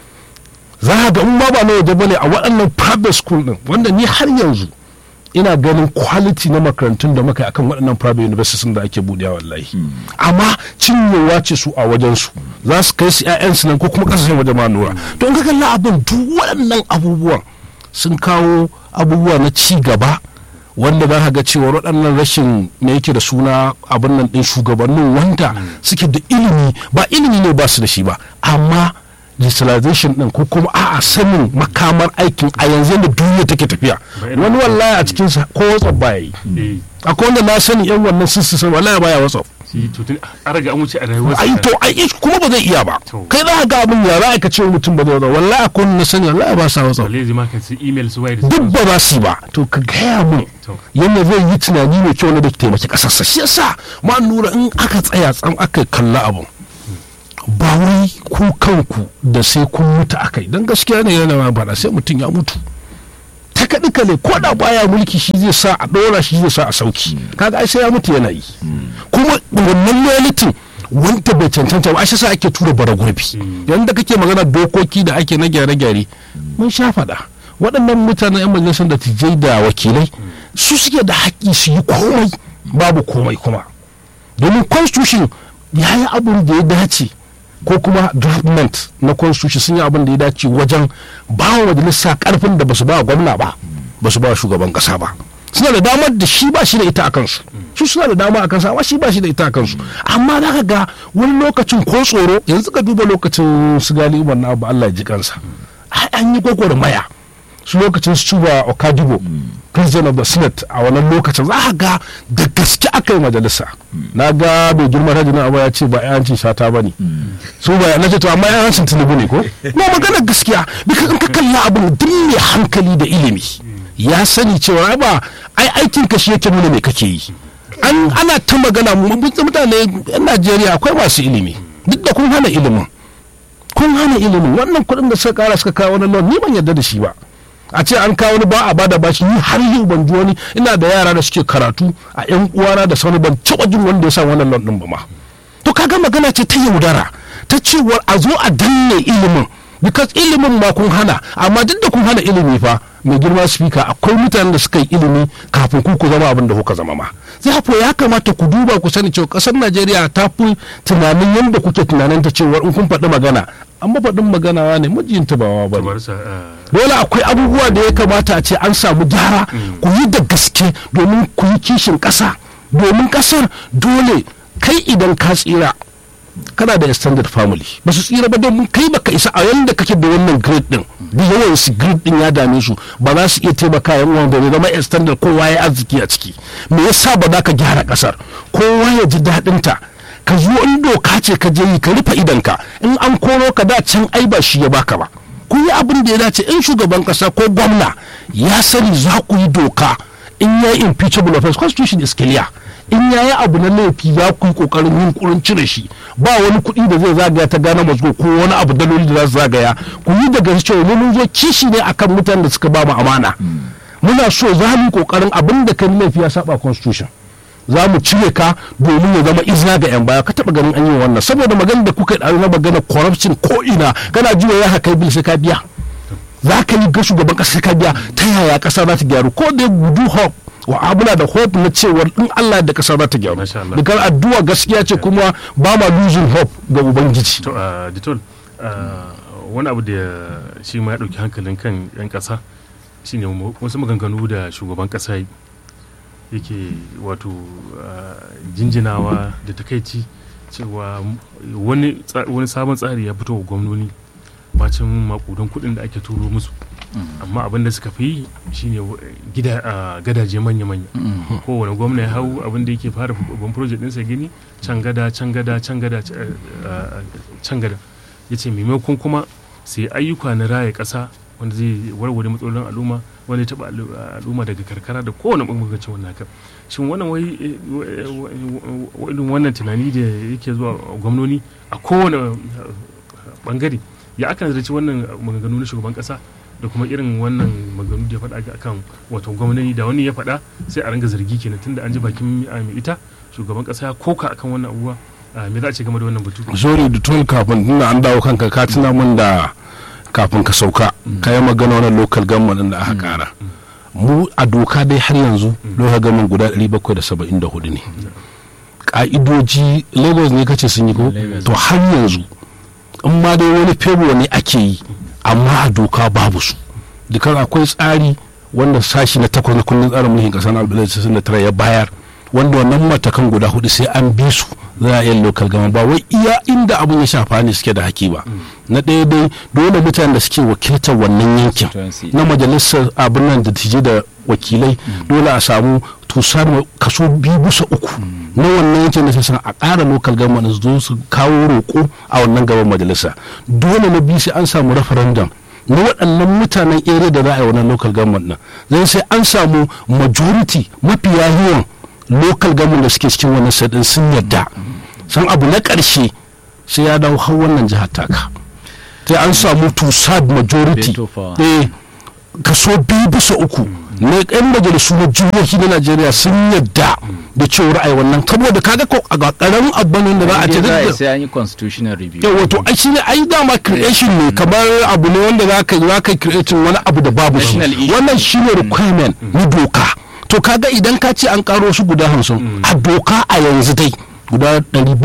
za ga in ba ba na waje bane a waɗannan private school din wanda ni har yanzu ina ganin quality na makarantun da muka yi akan waɗannan private universities da ake buɗewa wallahi amma cinyewa ce su a wajen su za su kai su ƴaƴansu nan ko kuma kasashen waje ma nura to in ka kalla abin duk waɗannan abubuwan sun kawo abubuwa na ci gaba wanda za ka ga cewa waɗannan rashin me yake da suna abin nan ɗin shugabannin wanda suke da ilimi ba ilimi ne ba su da shi ba amma digitalization din ko kuma a'a sanin makamar aikin a yanzu da duniya take tafiya wani wallahi a cikin sa ko whatsapp baya yi eh akwai wanda na sani yan wannan sun san wallahi baya whatsapp shi to tun an riga an wuce a rayuwar ai to ai ish kuma ba zai iya ba To. kai za ka ga abin ya za ka ce mutum ba zai wasa wallahi akwai wani na sani wallahi ba sa wasa balle zai maka su email su waye da duk ba za su yi ba to ka gaya mun To. yadda zai yi tunani mai kyau na da taimaki kasarsa shi yasa ma nura in aka tsaya tsam aka kalla abun ba wai ku kanku da sai kun mutu akai don gaskiya ne yana ma faɗa sai mutum ya mutu ta kaɗi kale ko da baya mulki shi zai sa a ɗora shi zai sa a sauki kaga ai sai ya mutu yana yi kuma wannan loyalty wanda bai cancanta ba shi sa ake tura bara gurbi yayin da kake magana dokoki da ake na gyare-gyare mun sha faɗa waɗannan mutanen 'yan majalisar da tijai da wakilai su suke da haƙƙi su yi komai babu komai kuma domin constitution ya yi abin da ya dace ko kuma draftment na constitution sun yi abin da ya dace wajen ba wa majalisa karfin da basu ba wa gwamna ba basu ba wa shugaban kasa ba suna da damar da shi ba shi da ita a kansu su suna da dama a kansa amma shi ba shi da ita a kansu amma za ka ga wani lokacin ko tsoro yanzu ka duba lokacin su gali umar na abu Allah ya ji kansa ai an yi gwagwarmaya su lokacin su cuba okajibo president of the senate a wannan lokacin za a ga da gaske aka yi majalisa na ga bai girma ta jina abu ya ce ba yancin shata ba ne su ba na ce to amma yancin tinubu ne ko na magana gaskiya bika in ka kalla abin duk mai hankali da ilimi ya sani cewa ai ba ai aikin ka shi yake nuna me kake yi an ana ta magana mu- mutane yan najeriya akwai masu ilimi duk da kun hana ilimin kun hana ilimin wannan kuɗin da suka kara suka kawo wani loan ni ban yarda da shi ba a ce an kawo wani ba a bada bashi ni har yau ban ji wani ina da yara da suke karatu a yan uwana da sauni ban taɓa jin wanda ya sa wannan loan din ba ma to kaga magana ce ta yaudara ta cewar a zo a danne ilimin because ilimin ma kun hana amma duk da kun hana ilimi fa mai girma speaker akwai mutanen da suka yi ilimi kafin ku ku zama abin da kuka zama ma zai ya kamata ku duba ku sani cewa kasar najeriya ta fi tunanin yadda kuke tunanin ta cewar in kun faɗi magana amma faɗin magana ne mijinta ba wa ba ne kamar sa ah, dole akwai abubuwa da ya kamata a ce an samu gyara ku yi da gaske domin ku yi kishin ƙasa domin ƙasar dole kai idan ka tsira kana da extended family ba su tsira ba domin kai baka isa a yanda kake da wannan grade din da yawan su grade din ya dame su ba za su iya taimaka yan uwan da zama extended kowa ya arziki a ciki me yasa ba za ka gyara kasar kowa ya ji daɗin ta ka zo in doka ce ka je yi ka rufe idanka in an koro ka da can ai ba shi ya baka ba ku yi abin da ya dace in shugaban kasa ko gwamna ya sani za ku yi doka in ya yi impeachable offense constitution is clear in ya yi abu na laifi za ku yi kokarin yin kurin cire shi ba wani kuɗi da zai zagaya ta gane mazgo ko wani abu daloli da za su zagaya ku yi daga cewa mu mun zo kishi ne akan mutanen da suka ba mu amana muna so za mu yi kokarin abin da kan laifi ya saba constitution za mu cire ka domin ya zama izina ga 'yan baya ka taba ganin an yi wannan saboda magana da kuka yi na magana corruption ko ina kana jiwa ya haka bil sai ka biya za ka yi ga shugaban kasa sai ka biya ta yaya kasa za ta gyaru ko da gudu hope wa abuna da hope na cewar in Allah da kasa za ta gyaru Masha Allah. dukkan addu'a gaskiya ce kuma ba ma losing hope ga ubangiji to a ditol wani abu da shi ma ya ɗauki hankalin kan 'yan ƙasa shine mu- wasu maganganu da shugaban ƙasa yi yake wato ah, jinjinawa da takaici cewa wani tsa- wani sabon tsari ya fito wa gwamnoni bacin makudan kuɗin da ake turo musu amma abin da suka fi shine wa- gida ah, gadaje manya-manya kowane gwamna ya hau abin da yake fara babban project ɗinsa gini can gada can gada can gada c- ah, can gada ya ce maimakon kuma sai ayyuka na raya ƙasa wanda zai warware matsalolin al'umma wanda ya taɓa al'u- al'umma daga karkara da kowane ɓangaren wannan haka shin wannan wai eh, wa- wa- wa- irin wannan tunani da yake zuwa gwamnoni a kowane eh, bangare ya aka nazarci wannan maganganu na shugaban kasa da kuma irin wannan maganganu da ya faɗa akan wato gwamnati da wani ya faɗa sai a ringa zargi kenan tunda an ji bakin ah, mai ita shugaban kasa ya koka akan wannan abubuwa Ah, me za a ce game da wannan batu sorry da tun kafin tunda an dawo kanka ka tuna min da kafin ka sauka ka yi magana wannan local government da aka kara mu a doka dai har yanzu local government guda 774 ne ka'idoji lagos ne kace sun yi ko Lagos. to har yanzu in ma dai wani febo ne ake yi amma a doka babu su dukkan akwai tsari wanda sashi na takwas na kundin tsarin mulkin kasa na abdullahi tara ya bayar wanda wannan matakan guda hudu sai an bi su za a yi local gama ba wai iya inda abin ya shafa ne suke da haki ba na ɗaya dai dole mutanen da suke wakiltar wannan yankin Constituency. na majalisar abin nan da tije da wakilai dole a samu to samu kaso biyu bisa uku na wannan yankin da sai san a ƙara local government su zo su kawo roƙo a wannan gaban majalisa dole na biyu sai an samu referendum na waɗannan mutanen area da za a yi wannan local government din zai sai an samu majority mafiya yawan local government da suke cikin wannan sadin sun yadda san abu na ƙarshe sai ya dawo har wannan jihar taka sai an samu two third majority Veto power. eh kaso biyu bisa uku na yan majalisu na jihohi na najeriya sun yadda da cewar ai wannan saboda kaga ko a karamin abban da za a ce Inda za a yi duk da- sai an yi constitutional review yau wato ai shi ne ai dama creation ne kamar abu ne wanda za ka za ka creating wani abu da babu shi National issue. wannan shi ne requirement na doka to kaga idan ka ce an karo shi guda hamsin a doka a yanzu dai guda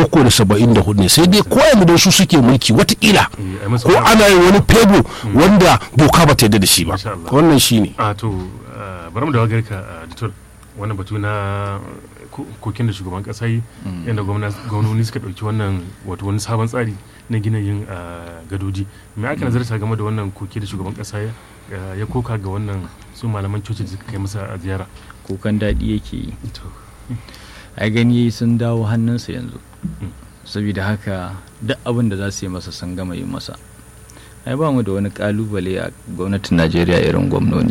774 ne sai dai ko yanzu dai su suke mulki watakila Eh, ai masa ko wani- ana yin wani fego wanda doka ba ta yarda da shi ba Masha Allah. wannan shi ne a to uh, bari mu dawo gare ka uh, Dr. wannan batu na ko- kokin da shugaban kasa yi yadda gwamna- gwamnoni suka ɗauki wannan wato wani sabon tsari na gina yin uh, gadoji me aka nazarta game da wannan koke da shugaban kasa ya uh, ya koka ga wannan su malaman coci da suka kai masa a ziyara kukan daɗi yake yi to ai gani sun dawo hannunsa yanzu saboda haka duk abin da za su yi masa sun gama yi masa ai ba mu da wani kalubale a gwamnatin najeriya irin gwamnoni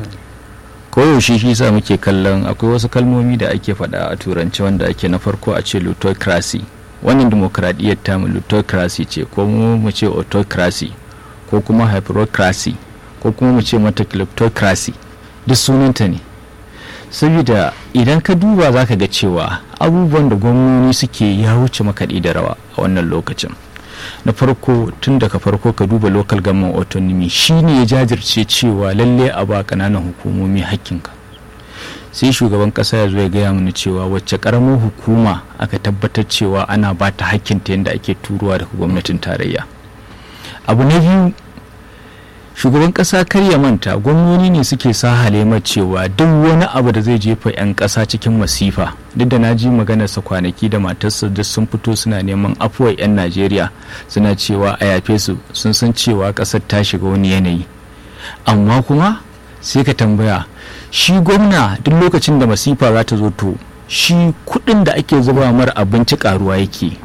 koyaushe shi sa muke kallon akwai wasu kalmomi da ake faɗa a turanci wanda ake na farko a ce plutocracy wannan demokradiyyar tamu plutocracy ce ko mu mu ce autocracy ko kuma hyperocracy ko kuma mu ce mata kleptocracy duk sunanta ne saboda idan ka duba za ka ga cewa abubuwan da gwamnoni suke ya wuce makaɗi da rawa a wannan lokacin na farko tun daga farko ka duba local government autonomy shine ya jajirce cewa lalle a ba kananan hukumomi hakkinka sai shugaban kasa ya zo ya gaya mana cewa wacce karamar hukuma aka tabbatar cewa ana ba ta hakkinta yadda ake turuwa daga gwamnatin tarayya abu na biyu shugaban kasa kar ya manta gwamnoni ne suke sa halemar cewa duk wani abu da zai jefa 'yan kasa cikin masifa duk da na ji maganarsa kwanaki da matarsa duk sun fito suna neman afuwar 'yan najeriya suna cewa a yafe su sun san cewa kasar ta shiga wani yanayi amma kuma sai ka tambaya shi gwamna duk lokacin da masifa za ta zo to shi kudin da ake zuba mara abinci karuwa yake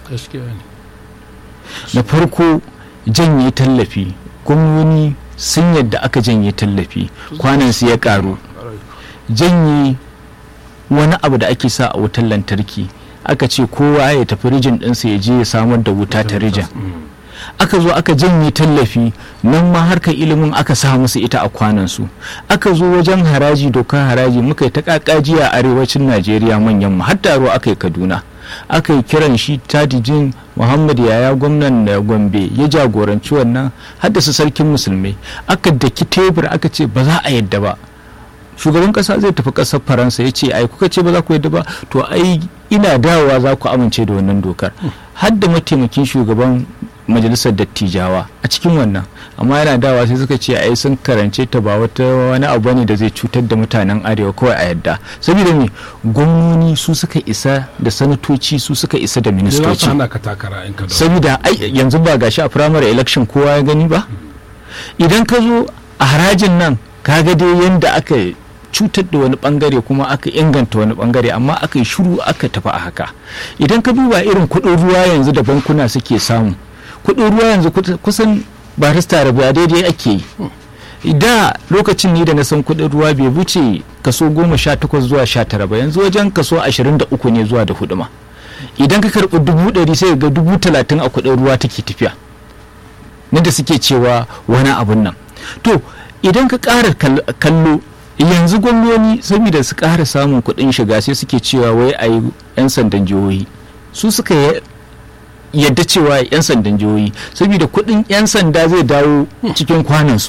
na farko janye tallafi gwamnoni sun yadda aka janye tallafi kwanansu ya karu janye wani abu da ake sa a wutar lantarki aka ce kowa ya tafi rijin ɗinsa ya je ya samar da wuta ta rijin aka zo aka janye tallafi nan ma harkar ilimin aka sa musu ita a kwanansu aka zo wajen haraji dokar haraji muka yi ta kakaji a arewacin najeriya manyan mu har taro aka yi kaduna aka yi kiran shi tadijin muhammad yaya gwamnan da gombe ya jagoranci wannan haddasa sarkin musulmai aka daki tebur aka ce ba za a yadda ba shugaban kasa zai tafi kasar faransa ya ce ai kuka ce ba za ku yadda ba to ai ina dawowa za ku amince da wannan dokar har da mataimakin shugaban majalisar dattijawa a cikin wannan amma yana dawa sai suka ce ai sun karance ta ba wata wani abu ne da zai cutar da mutanen arewa kawai a yadda saboda me gwamnoni su suka isa da sanatoci su suka isa da ministoci saboda ai yanzu ba gashi a primary election kowa ya gani ba idan ka zo a harajin nan kaga dai yanda aka cutar da wani bangare kuma aka inganta wani bangare amma aka yi shuru aka tafi a haka idan ka duba irin kuɗin ruwa yanzu da bankuna suke samu kuɗin ruwa yanzu kusan barista rabuwa daidai ake yi da lokacin ni da na san kuɗin ruwa bai wuce kaso goma sha takwas zuwa sha tara ba yanzu wajen kaso ashirin da uku ne zuwa da hudu ma idan ka karɓi dubu ɗari sai ga dubu talatin a kuɗin ruwa take tafiya na da suke cewa wani abun nan to idan ka ƙara kallo yanzu gwamnoni saboda su ƙara samun kuɗin shiga sai suke cewa wai a yi 'yan sandan jihohi su suka yadda cewa 'yan sandan jihohi saboda kuɗin 'yan sanda zai dawo cikin kwanansu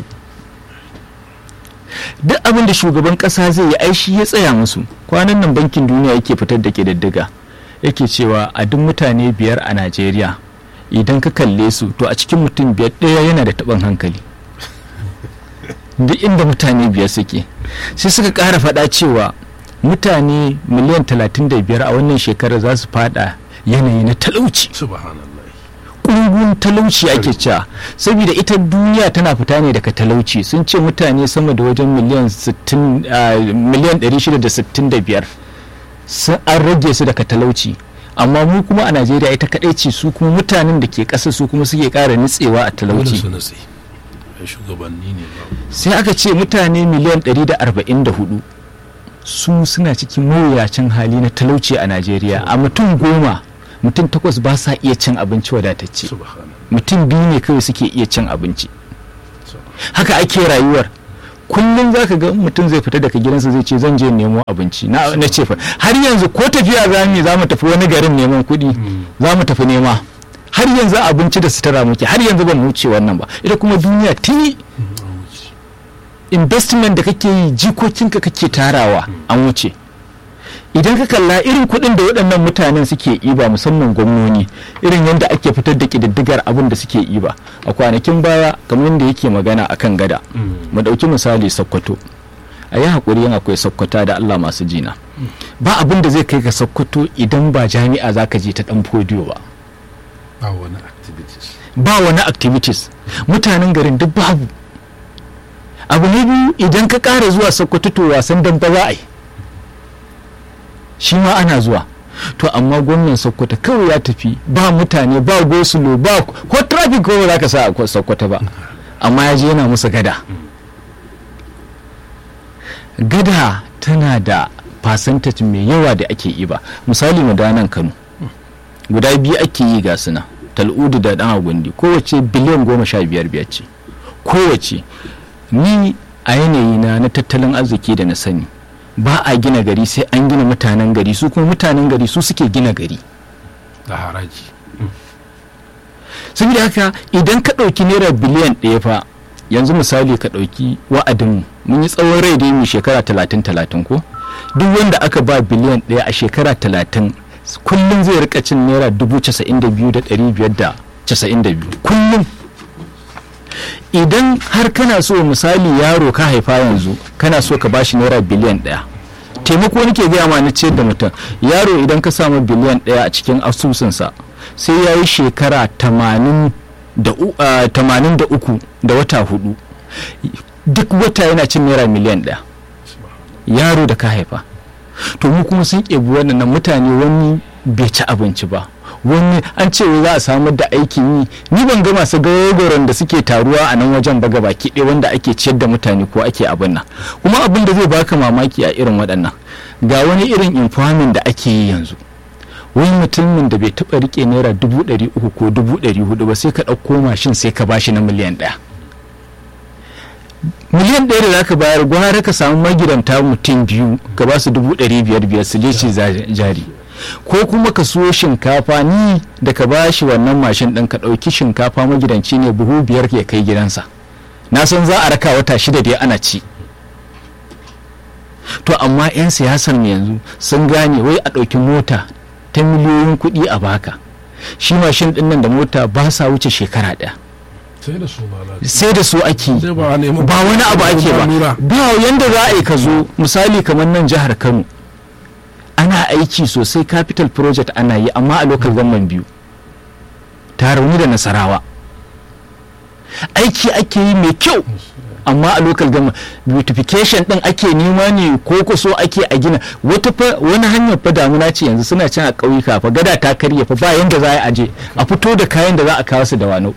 duk abin da shugaban ƙasa zai yi aishi ya tsaya musu kwanan nan bankin duniya yake fitar da ƙididdiga yake cewa a duk mutane biyar a najeriya idan ka kalle su to a cikin mutum biyar ɗaya yana da taɓin hankali duk inda mutane biyar suke sai suka ƙara faɗa cewa mutane miliyan 35 a wannan shekarar za su fada yanayi na talauci dungun talauci ake cewa saboda ita duniya tana fita ne daga talauci sun ce mutane sama da wajen miliyan 60 ah, miliyan 665 sun an rage su daga talauci amma mu kuma a najeriya ita kadai ce su kuma mutanen da ke ƙasa su kuma suke ƙara nitsewa a dole talauci su natsi ai shugabanni ne ba sai aka ce mutane miliyan 144 su suna cikin mawuyacin hali na talauci a najeriya a mutum goma mutum takwas ba sa iya cin abinci wadatacce subhana mutum biyu ne kawai suke iya cin abinci haka ake rayuwar kullum za ka ga mutum zai fita daga gidansa zai ce zan je nemo abinci na na ce fa har yanzu ko tafiya za mu yi, za mu tafi wani garin neman kuɗi za mu tafi nema har yanzu abinci da sutura muke har yanzu ban wuce wannan ba ita kuma duniya tuni investment da kake yi jikokinka kake tarawa an wuce idan ka kalla irin kuɗin da waɗannan mutanen suke iba musamman gwamnoni irin yadda ake fitar da ƙididdigar abin da suke iba a kwanakin baya kamar yadda yake magana akan gada mu ɗauki misali sokoto a yi haƙuri yin akwai sokota da allah masu jina ba abin da zai kai ka sokoto idan ba jami'a za ka je ta ɗan fodiyo ba ba wani activities ba wani activities mutanen garin duk babu abu ne biyu idan ka ƙara zuwa sokoto to wasan damba za a yi shi ma ana zuwa to amma gwamnan sokoto kawai ya tafi ba mutane ba gosulo ba ko traffic ko ba za ka sa a sokoto ba amma ya je yana musu gada gada tana da percentage mai yawa da ake yi ba misali mu da nan kano guda biyu ake yi ga suna tal'udu da dan agundi kowace biliyan goma sha biyar biyar ce kowace ni a yanayi na na tattalin arziki da na sani ba a gina gari sai an gina mutanen gari su kuma mutanen gari su suke gina gari da haraji saboda haka idan ka ɗauki naira biliyan ɗaya fa yanzu misali ka ɗauki wa'adinmu mun yi tsawon rai da yi shekara talatin talatin ko duk wanda aka ba biliyan ɗaya a shekara talatin kullum zai rika cin naira dubu casa'in da biyu da ɗari biyar da casa'in da biyu kullum idan har kana so misali yaro ka haifa yanzu kana so ka bashi naira biliyan ɗaya taimako nake gaya ma na ciyar da mutum yaro idan ka samu biliyan ɗaya a cikin asusunsa sai ya yi shekara tamanin da uku da wata hudu duk wata yana cin naira miliyan ɗaya yaro da ka haifa to mu kuma sun ƙebi wannan mutane wani bai ci abinci ba wani an ce za a samar da aikin yi ni ban ga masu gagoron da suke taruwa a nan wajen ba baki ɗaya wanda ake ciyar da mutane ko ake abin nan kuma abin da zai baka mamaki a irin waɗannan ga wani irin infamin da ake yi yanzu wani mutumin da bai taɓa rike naira dubu ɗari uku ko dubu ɗari hudu ba sai ka ɗauko mashin sai ka bashi na miliyan ɗaya miliyan ɗaya da za ka bayar gwara ka samu magidanta mutum biyu ka ba su dubu ɗari biyar biyar su lece jari ko kuma ka siyo shinkafa ni da ka ba shi wannan mashin ɗin ka ɗauki shinkafa magidanci ne buhu biyar ya kai gidansa na san za a raka wata shida dai ana ci to amma 'yan siyasar yanzu sun gane wai a ɗauki mota ta miliyoyin kuɗi a baka shi mashin ɗin nan da mota ba sa wuce shekara ɗaya sai da su ba sai da su ake sai ba a nemi ba wani abu ake ba lura. ba yanda za a yi ka zo misali kamar nan jihar kano ana aiki sosai capital project ana yi amma a local government biyu ta rauni da nasarawa aiki ake yi mai kyau amma a local government beautification din ake nema ne ko kuso ake a gina wata fa wani hanyar fa damuna ce yanzu suna can a ƙauyuka fa gada ta karye fa ba yanda za a yi aje a fito da kayan da za a kawo su da wano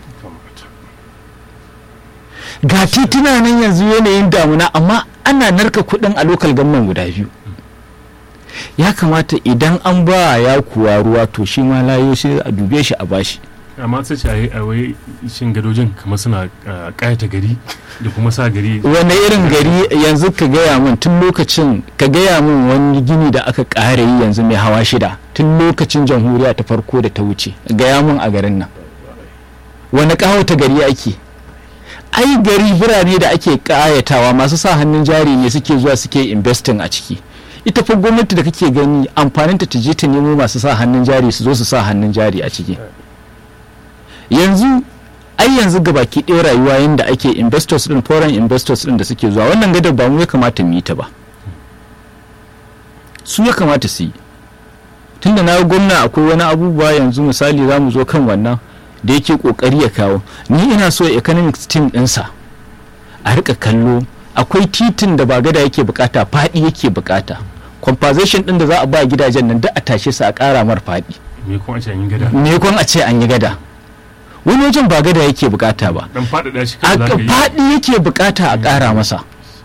ga tituna nan yanzu yanayin damuna amma ana narka kuɗin a lokal gamman guda biyu ya kamata idan an ba ya kuwa ruwa to shi ma layo shi a dube shi a bashi amma sai ce a yi a wai shin gadojin kamar suna ah, ƙayata gari da kuma sa gari wani irin gari yanzu ka gaya min tun lokacin ka gaya min wani gini da aka ƙara yi yanzu mai hawa shida tun lokacin jamhuriya ta farko da ta wuce gaya min a garin nan wani ƙawata gari ake ai gari birane da ake ƙayatawa masu sa hannun jari ne suke zuwa suke investing a ciki ita fa gwamnati da kake gani amfaninta ta je ta nemo masu sa hannun jari su zo su sa hannun jari a ciki yanzu ai yanzu ga baki ɗaya rayuwa yadda ake investors din foreign investors din da suke zuwa wannan gadar ba mu ya kamata mu yi ta ba su ya kamata su yi tunda na gwamna akwai wani abubuwa yanzu misali za mu zo kan wannan da yake kokari ya kawo ni ina so economic team ɗinsa a rika kallo akwai titin da ba gada yake bukata faɗi yake bukata compensation ɗin da za a ba gidajen nan duk a tashe su a ƙara mar faɗi me kuma a ce an yi gada me kun a ce an yi gada wani wajen ba gada yake bukata ba dan faɗaɗa shi a kan za ka yi faɗi yake bukata a ƙara masa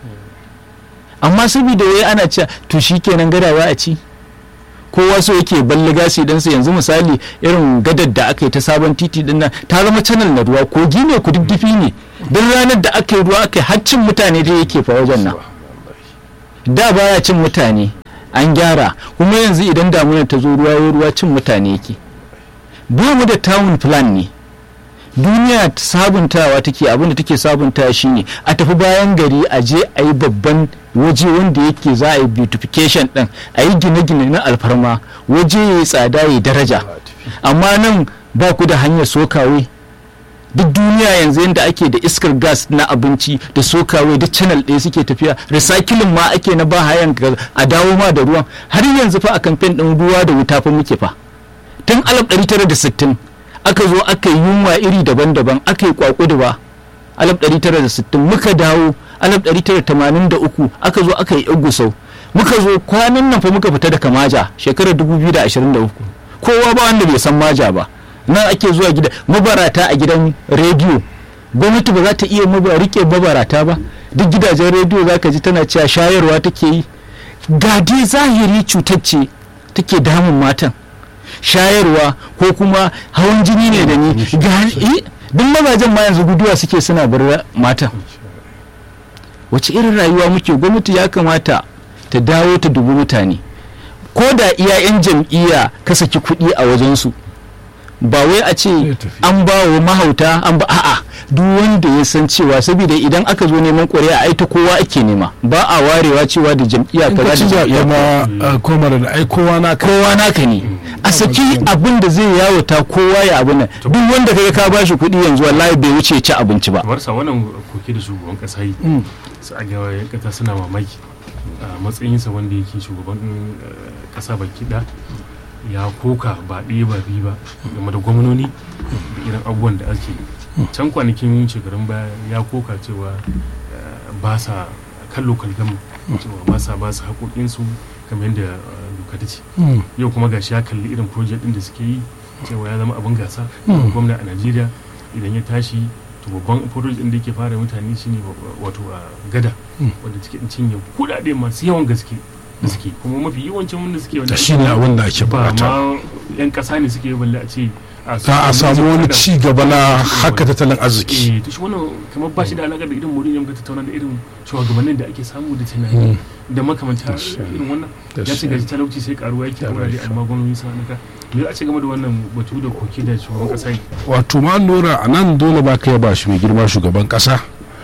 amma saboda wai ana cewa to shi kenan gada za a ci kowa so yake balle gasi dan sa yanzu misali irin gadar da aka yi ta sabon titi din nan ta zama channel na ruwa kogi ne kududdufi ne don ranar da aka yi ruwa aka yi haccin mutane da yake fa wajen nan da baya cin mutane an gyara kuma yanzu idan damuna ta zo ruwa ya ruwa cin mutane yake ba mu da town plan ne duniya sabuntawa take abin da take sabuntawa shine a tafi bayan gari a je a yi babban waje wanda yake za a yi beautification din a yi gine-gine na alfarma waje ya yi tsada ya daraja amma nan ba ku da hanyar sokawe duk duniya yanzu yadda ake da iskar gas na abinci da sokawe duk channel ɗaya suke tafiya recycling ma ake na ba hayan a dawo ma da ruwan har yanzu fa a kamfen ɗin ruwa da wuta fa muke fa tun 1960 aka zo aka yi yunwa iri daban-daban aka yi kwakuduwa 1960 muka dawo 1983 aka zo aka yi igusau muka zo kwanan nan fa muka fita da kamaja shekarar 2023 kowa ba wanda bai san maja ba nan ake zuwa gida mabarata a gidan rediyo gwamnati ba za ta iya rike mabarata ba duk gidajen rediyo za ka ji tana cewa shayarwa take yi ga dai zahiri cutar ce take damun matan shayarwa ko kuma hawan jini ne da ni duk mazajen ma yanzu guduwa suke suna bar matan wace irin rayuwa muke gwamnati ya kamata ta dawo ta dubi mutane ko da iya 'yan jam'iyya ka saki kuɗi a wajensu ba wai a ce an ba wa mahauta an ba a'a duk wanda ya san cewa saboda idan aka zo neman ƙuri'a ai ta kowa ake nema ba a warewa cewa da jam'iyya in kaza ka ci da zaɓe jam'iyya ma komar da ai kowa na ka kowa naka ne a saki abin da zai yawata kowa ya abin nan duk wanda kaga ka bashi kuɗi yanzu wallahi bai wuce ci abinci ba kamar sa wannan koke da shugaban kasa yi su a ga yan kasa suna mamaki a matsayinsa wanda yake shugaban eh, kasa baki da ya koka ba ɗaya ba biyu ba game da gwamnoni da irin abubuwan da ake yi. can kwanakin shekarun baya ya koka cewa eh, ba sa kan lokal gama cewa ba sa ba su haƙoƙinsu kamar yadda eh, doka ta ce yau kuma gashi ya kalli irin project din da suke yi cewa ya zama abin gasa gwamna a najeriya idan ya tashi to babban project din da yake fara mutane shine wa- wato a gada wanda take din cinye kudade masu yawan gaske da suke kuma mafi yawancin wanda suke wanda shi ne abin da ake ba bukata ma yan kasa ne suke yi balle a ce za a samu wani ci gaba na haka tattalin arziki eh to shi wannan kamar ba shi da alaƙa da irin murin muka tattauna da irin shugabannin da ake samu da tunani da makamanta irin wannan ya ce gaji talauci sai karuwa yake a wurare amma gwamnati sun hana ka me a ce game da wannan batu da koke da shugaban kasa yi wato ma nura a nan dole ba ka yaba shi mai girma shugaban kasa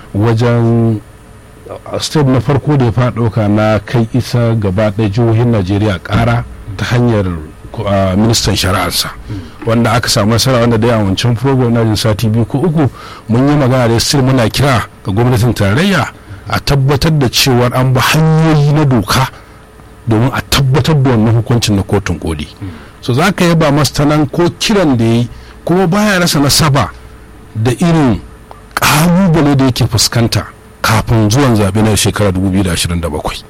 wajen a step na farko da ya fara ɗauka na kai isa gaba ɗaya jihohin najeriya ƙara ta hanyar ko- a, ministan shari'arsa wanda aka samu nasara wanda da a wancan program na jin sati biyu ko uku mun yi magana da still muna kira ga gwamnatin tarayya a tabbatar da cewar an bi hanyoyi na doka domin a tabbatar da wannan hukuncin na kotun koli so za ka yaba masa ta nan ko kiran da ya yi kuma baya rasa nasaba da irin ƙalubale da yake fuskanta kafin zuwan zaɓe na shekarar 2027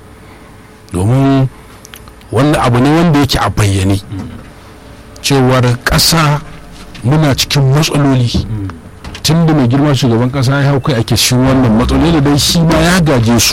domin wannan abu ne wanda yake a bayyane cewar ƙasa muna cikin matsaloli tun da mai girma shugaban ƙasa ya hau kai ake shi wannan matsaloli da dai shi ma ya gaje su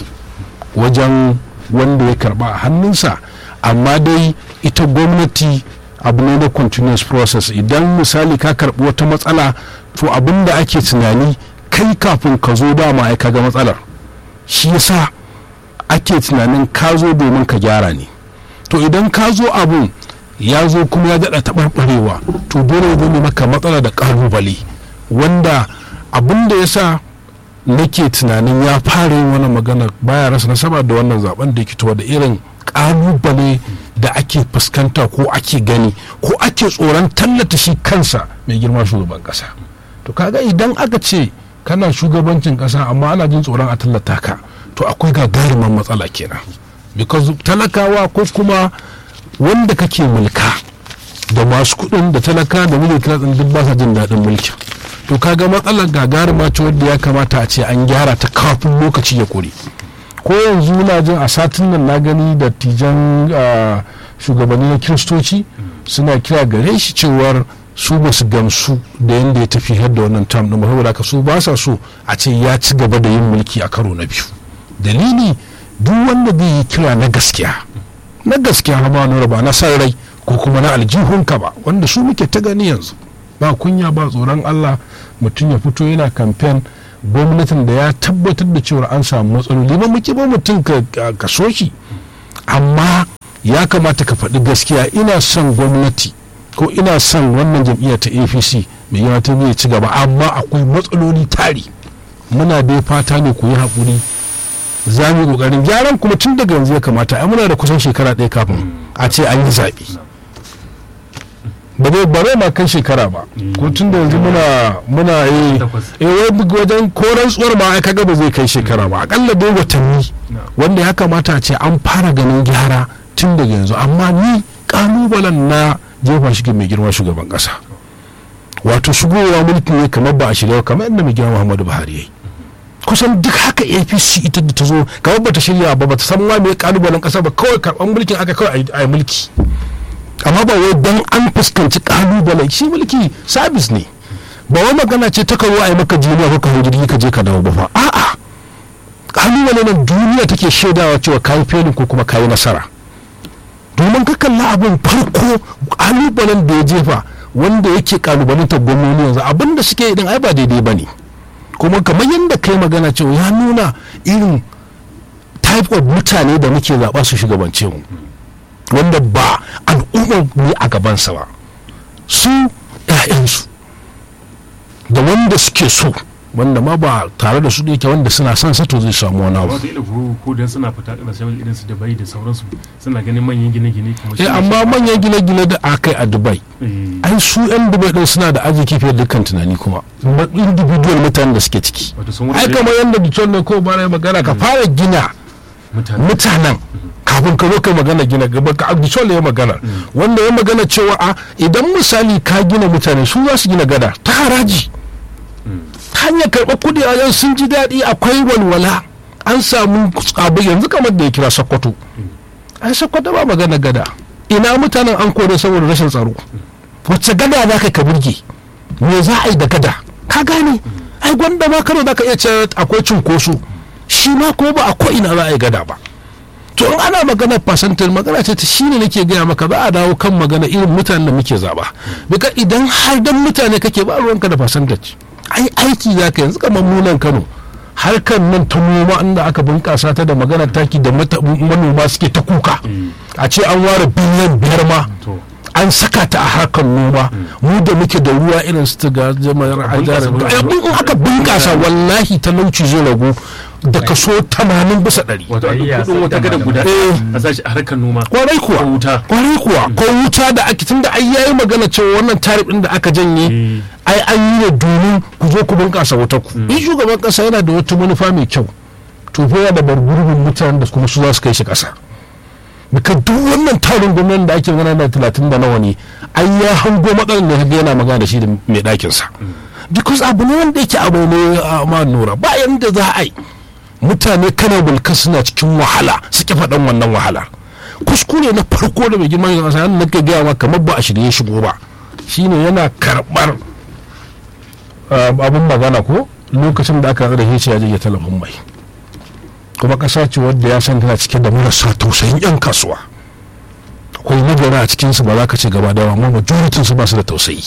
wajen wanda ya karba a hannunsa amma dai ita gwamnati abu ne na continuous process idan misali ka karbi wata matsala to abin da ake tunani kai kafin ka zo dama ai ka ga matsalar shi yasa ake tunanin ka zo domin ka gyara ne to idan ka zo abun ya zo kuma ya daɗa taɓarɓarewa to dole ya zama maka matsala da ƙalubale wanda abin da ya sa nake tunanin ya fara yin wani magana baya rasa nasaba da wannan zaben da ke da irin kalubale da ake fuskanta ko ake gani ko ake tsoron tallata shi kansa mai girma shugaban kasa to kaga idan aka ce kana shugabancin kasa amma ana jin tsoron a tallata ka to akwai gagarumin matsala kenan because talakawa ko kuma wanda kake mulka da masu kuɗin da talaka da middle class ɗin duk ba sa jin daɗin mulkin to kaga matsalar gagaruma ce wadda ya kamata a ce an gyara ta kafin lokaci ya kore ko yanzu na jin a satin nan na gani da tijan shugabanni na kiristoci suna kira gare shi cewar su ba su gamsu da yadda ya tafi da wannan tam ɗin ba saboda haka su ba sa so a ce ya ci gaba da yin mulki a karo na biyu dalili duk wanda zai yi kira na gaskiya na gaskiya ma nura ba na san rai ko kuma na aljihunka ba wanda su muke ta gani yanzu ba kunya ba tsoron Allah mutum ya fito yana kamfen gwamnatin da ya tabbatar da cewa an samu matsaloli ba muke ba mutum ka so shi amma ya kamata ka faɗi gaskiya ina son gwamnati ko ina son wannan jam'iyyar ta apc mai yawa ta zai ci gaba amma akwai matsaloli tari muna dai fata ne ku yi haƙuri za mu yi ƙoƙarin gyaran kuma tun daga yanzu ya kamata ai muna da kusan shekara ɗaya kafin a ce an yi zaɓe ba zai ba zai ma kan shekara ba ko tun da yanzu muna muna yi eh wajen koran tsuwar ma ai kaga ba zai kai shekara ba akalla dai watanni wanda ya kamata a ce an fara ganin gyara tun daga yanzu amma ni kalubalen na jefa shi mai girma shugaban kasa wato shigowa mulki ne kamar ba a shirya kamar yadda mai girma muhammadu buhari ya yi kusan duk haka apc ita da ta zo kamar ba ta shirya ba ba ta san ma me kalubalen kasa ba kawai karban mulkin aka kawai a yi mulki amma ba wai don an fuskanci kalubalen shi mulki sabis ne ba wai magana ce ta kawo a yi maka duniya ko ka jirgi ka je ka dawo ba fa a'a kalubale nan duniya take shaidawa cewa kayi felin ko kuma kayi nasara domin ka kalla abin farko kalubalen da ya jefa wanda yake kalubalantar gwamnoni yanzu abin da suke idan ai ba daidai ba ne kuma kamar yadda kai magana cewa ya nuna irin type of mutane da muke zaɓa su shugabance mu wanda ba al'ummar ne a gabansa ba su 'ya'yansu da wanda suke so wanda ma ba tare da su da yake wanda suna son sato zai samu wani abu wata ila ko ko dan suna fita kasashen irin su Dubai da sauransu suna ganin manyan gine-gine kamar eh amma manyan gine-gine da aka yi a Dubai ai su yan Dubai din suna da arziki fiye da dukkan tunani kuma individual mutanen da suke ciki ai kamar yadda Detroit ne ko bara magana ka fara gina mutanen kafin ka zo kai magana gina gaba ka Detroit ya magana wanda ya magana cewa a idan misali ka gina mutane su za su gina gada ta haraji hanyar karɓar kudi a yan sun ji daɗi akwai walwala an samu abu yanzu kamar da ya kira sokoto ai sokoto ba magana gada ina mutanen an kore saboda rashin tsaro wacce gada za ka burge me za a yi da gada ka gane ai gwanda ma kano za ka iya ce akwai cunkoso shi ma ko ba a ko ina za a yi gada ba to in ana magana fasantar magana ce ta shine nake gaya maka za a dawo kan magana irin mutanen da muke zaba bika idan har dan mutane kake ba ruwanka da fasantar ai aiki za ka yanzu kamar munan kano harkar nan ta noma inda aka bunkasa ta da magana taki da manoma suke ta kuka a ce an ware biliyan biyar ma an saka ta a harkar noma mu da muke da ruwa irin su ta ga jama'ar hajjarar in aka bunkasa wallahi talauci zai ragu da kaso 80 bisa ɗari. wato kudin wata gadon guda a sashi a harkar noma kwarai kuwa wuta kwarai kuwa ko wuta da ake tunda ai yayi magana cewa wannan tarif din da aka janye ai an yi ne domin ku zo ku bunkasa wuta ku in shugaban kasa yana da wata manufa mai kyau to fa yana da bargurbin mutanen da kuma su za su kai shi kasa bika duk wannan tarin gwamnati da ake magana da talatin da nawa ne ai ya hango matsalar da kaga yana magana da shi da mai ɗakin sa because abu ne wanda yake abu ne ma nura ba yanda za a yi mutane kana bulka suna cikin wahala suke faɗan wannan wahala kuskure na farko da mai girman kasa yana nake gaya ma kamar ba a shirye shigo ba shine yana karɓar abin magana ko lokacin da aka rage shi ya je talabin mai kuma ƙasa ce wadda ya san tana cike da marasa tausayin 'yan kasuwa akwai nagara a cikinsu ba za ka ce gaba da amma majoritin su ba su da tausayi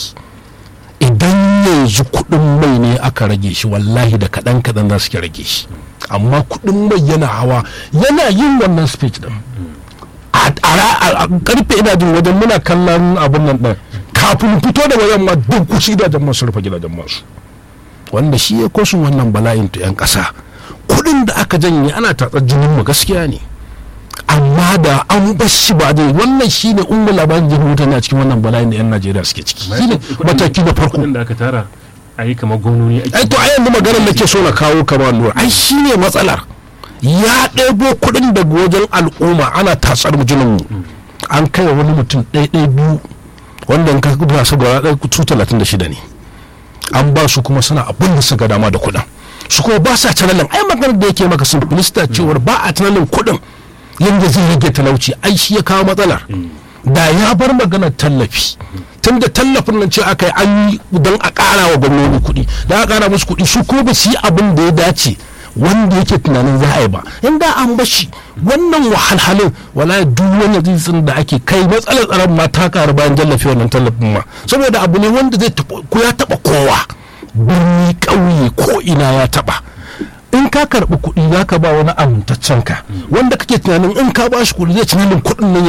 idan yanzu kuɗin mai ne aka rage shi wallahi da kaɗan kaɗan za su ke rage shi amma kuɗin mai yana hawa yana yin wannan speech din a karfe ina jin wajen muna kallon abin nan ɗin kafin fito da wajen ma duk kusa gidajen masu rufe gidajen masu wanda shi ya kosun wannan bala'in ta 'yan ƙasa kuɗin da aka janye ana tatsar jinin mu gaskiya ne amma da an bar shi ba dai wannan shine umma labarin jihar mutane a cikin wannan bala'in da 'yan najeriya suke ciki shine mataki na farko da aka tara a yi kamar gwamnoni ai to a yanzu maganar nake so na kawo kamar lura ai shine matsalar ya ɗebo kuɗin daga wajen al'umma ana tatsar jinin mu an kai wani mutum ɗaya ɗaya biyu wanda in ka duba su gaba ɗaya su talatin da shida ne an ba su kuma suna abin da suka dama da kuɗin su kuma ba sa tunanin ai maganar da yake maka simplista cewar ba a tunanin kuɗin yadda zai rage talauci ai shi ya kawo matsalar da ya bar maganar tallafi tun da tallafin nan ce aka yi an yi don a ƙara wa gwamnoni kuɗi da aka ƙara musu kuɗi su ko ba su yi abin da ya dace wanda yake tunanin za a yi ba inda an bashi wannan wahalhalin wala duk wani zizin da ake kai matsalar tsaron ma ta karu bayan jallafi wannan tallafin ma saboda abu ne wanda zai ko ya taba kowa birni ƙauye ko ina ya taba in ka karɓi kuɗi za ka ba wani amintaccen ka wanda kake tunanin in ka ba shi kuɗi zai tunanin kuɗin nan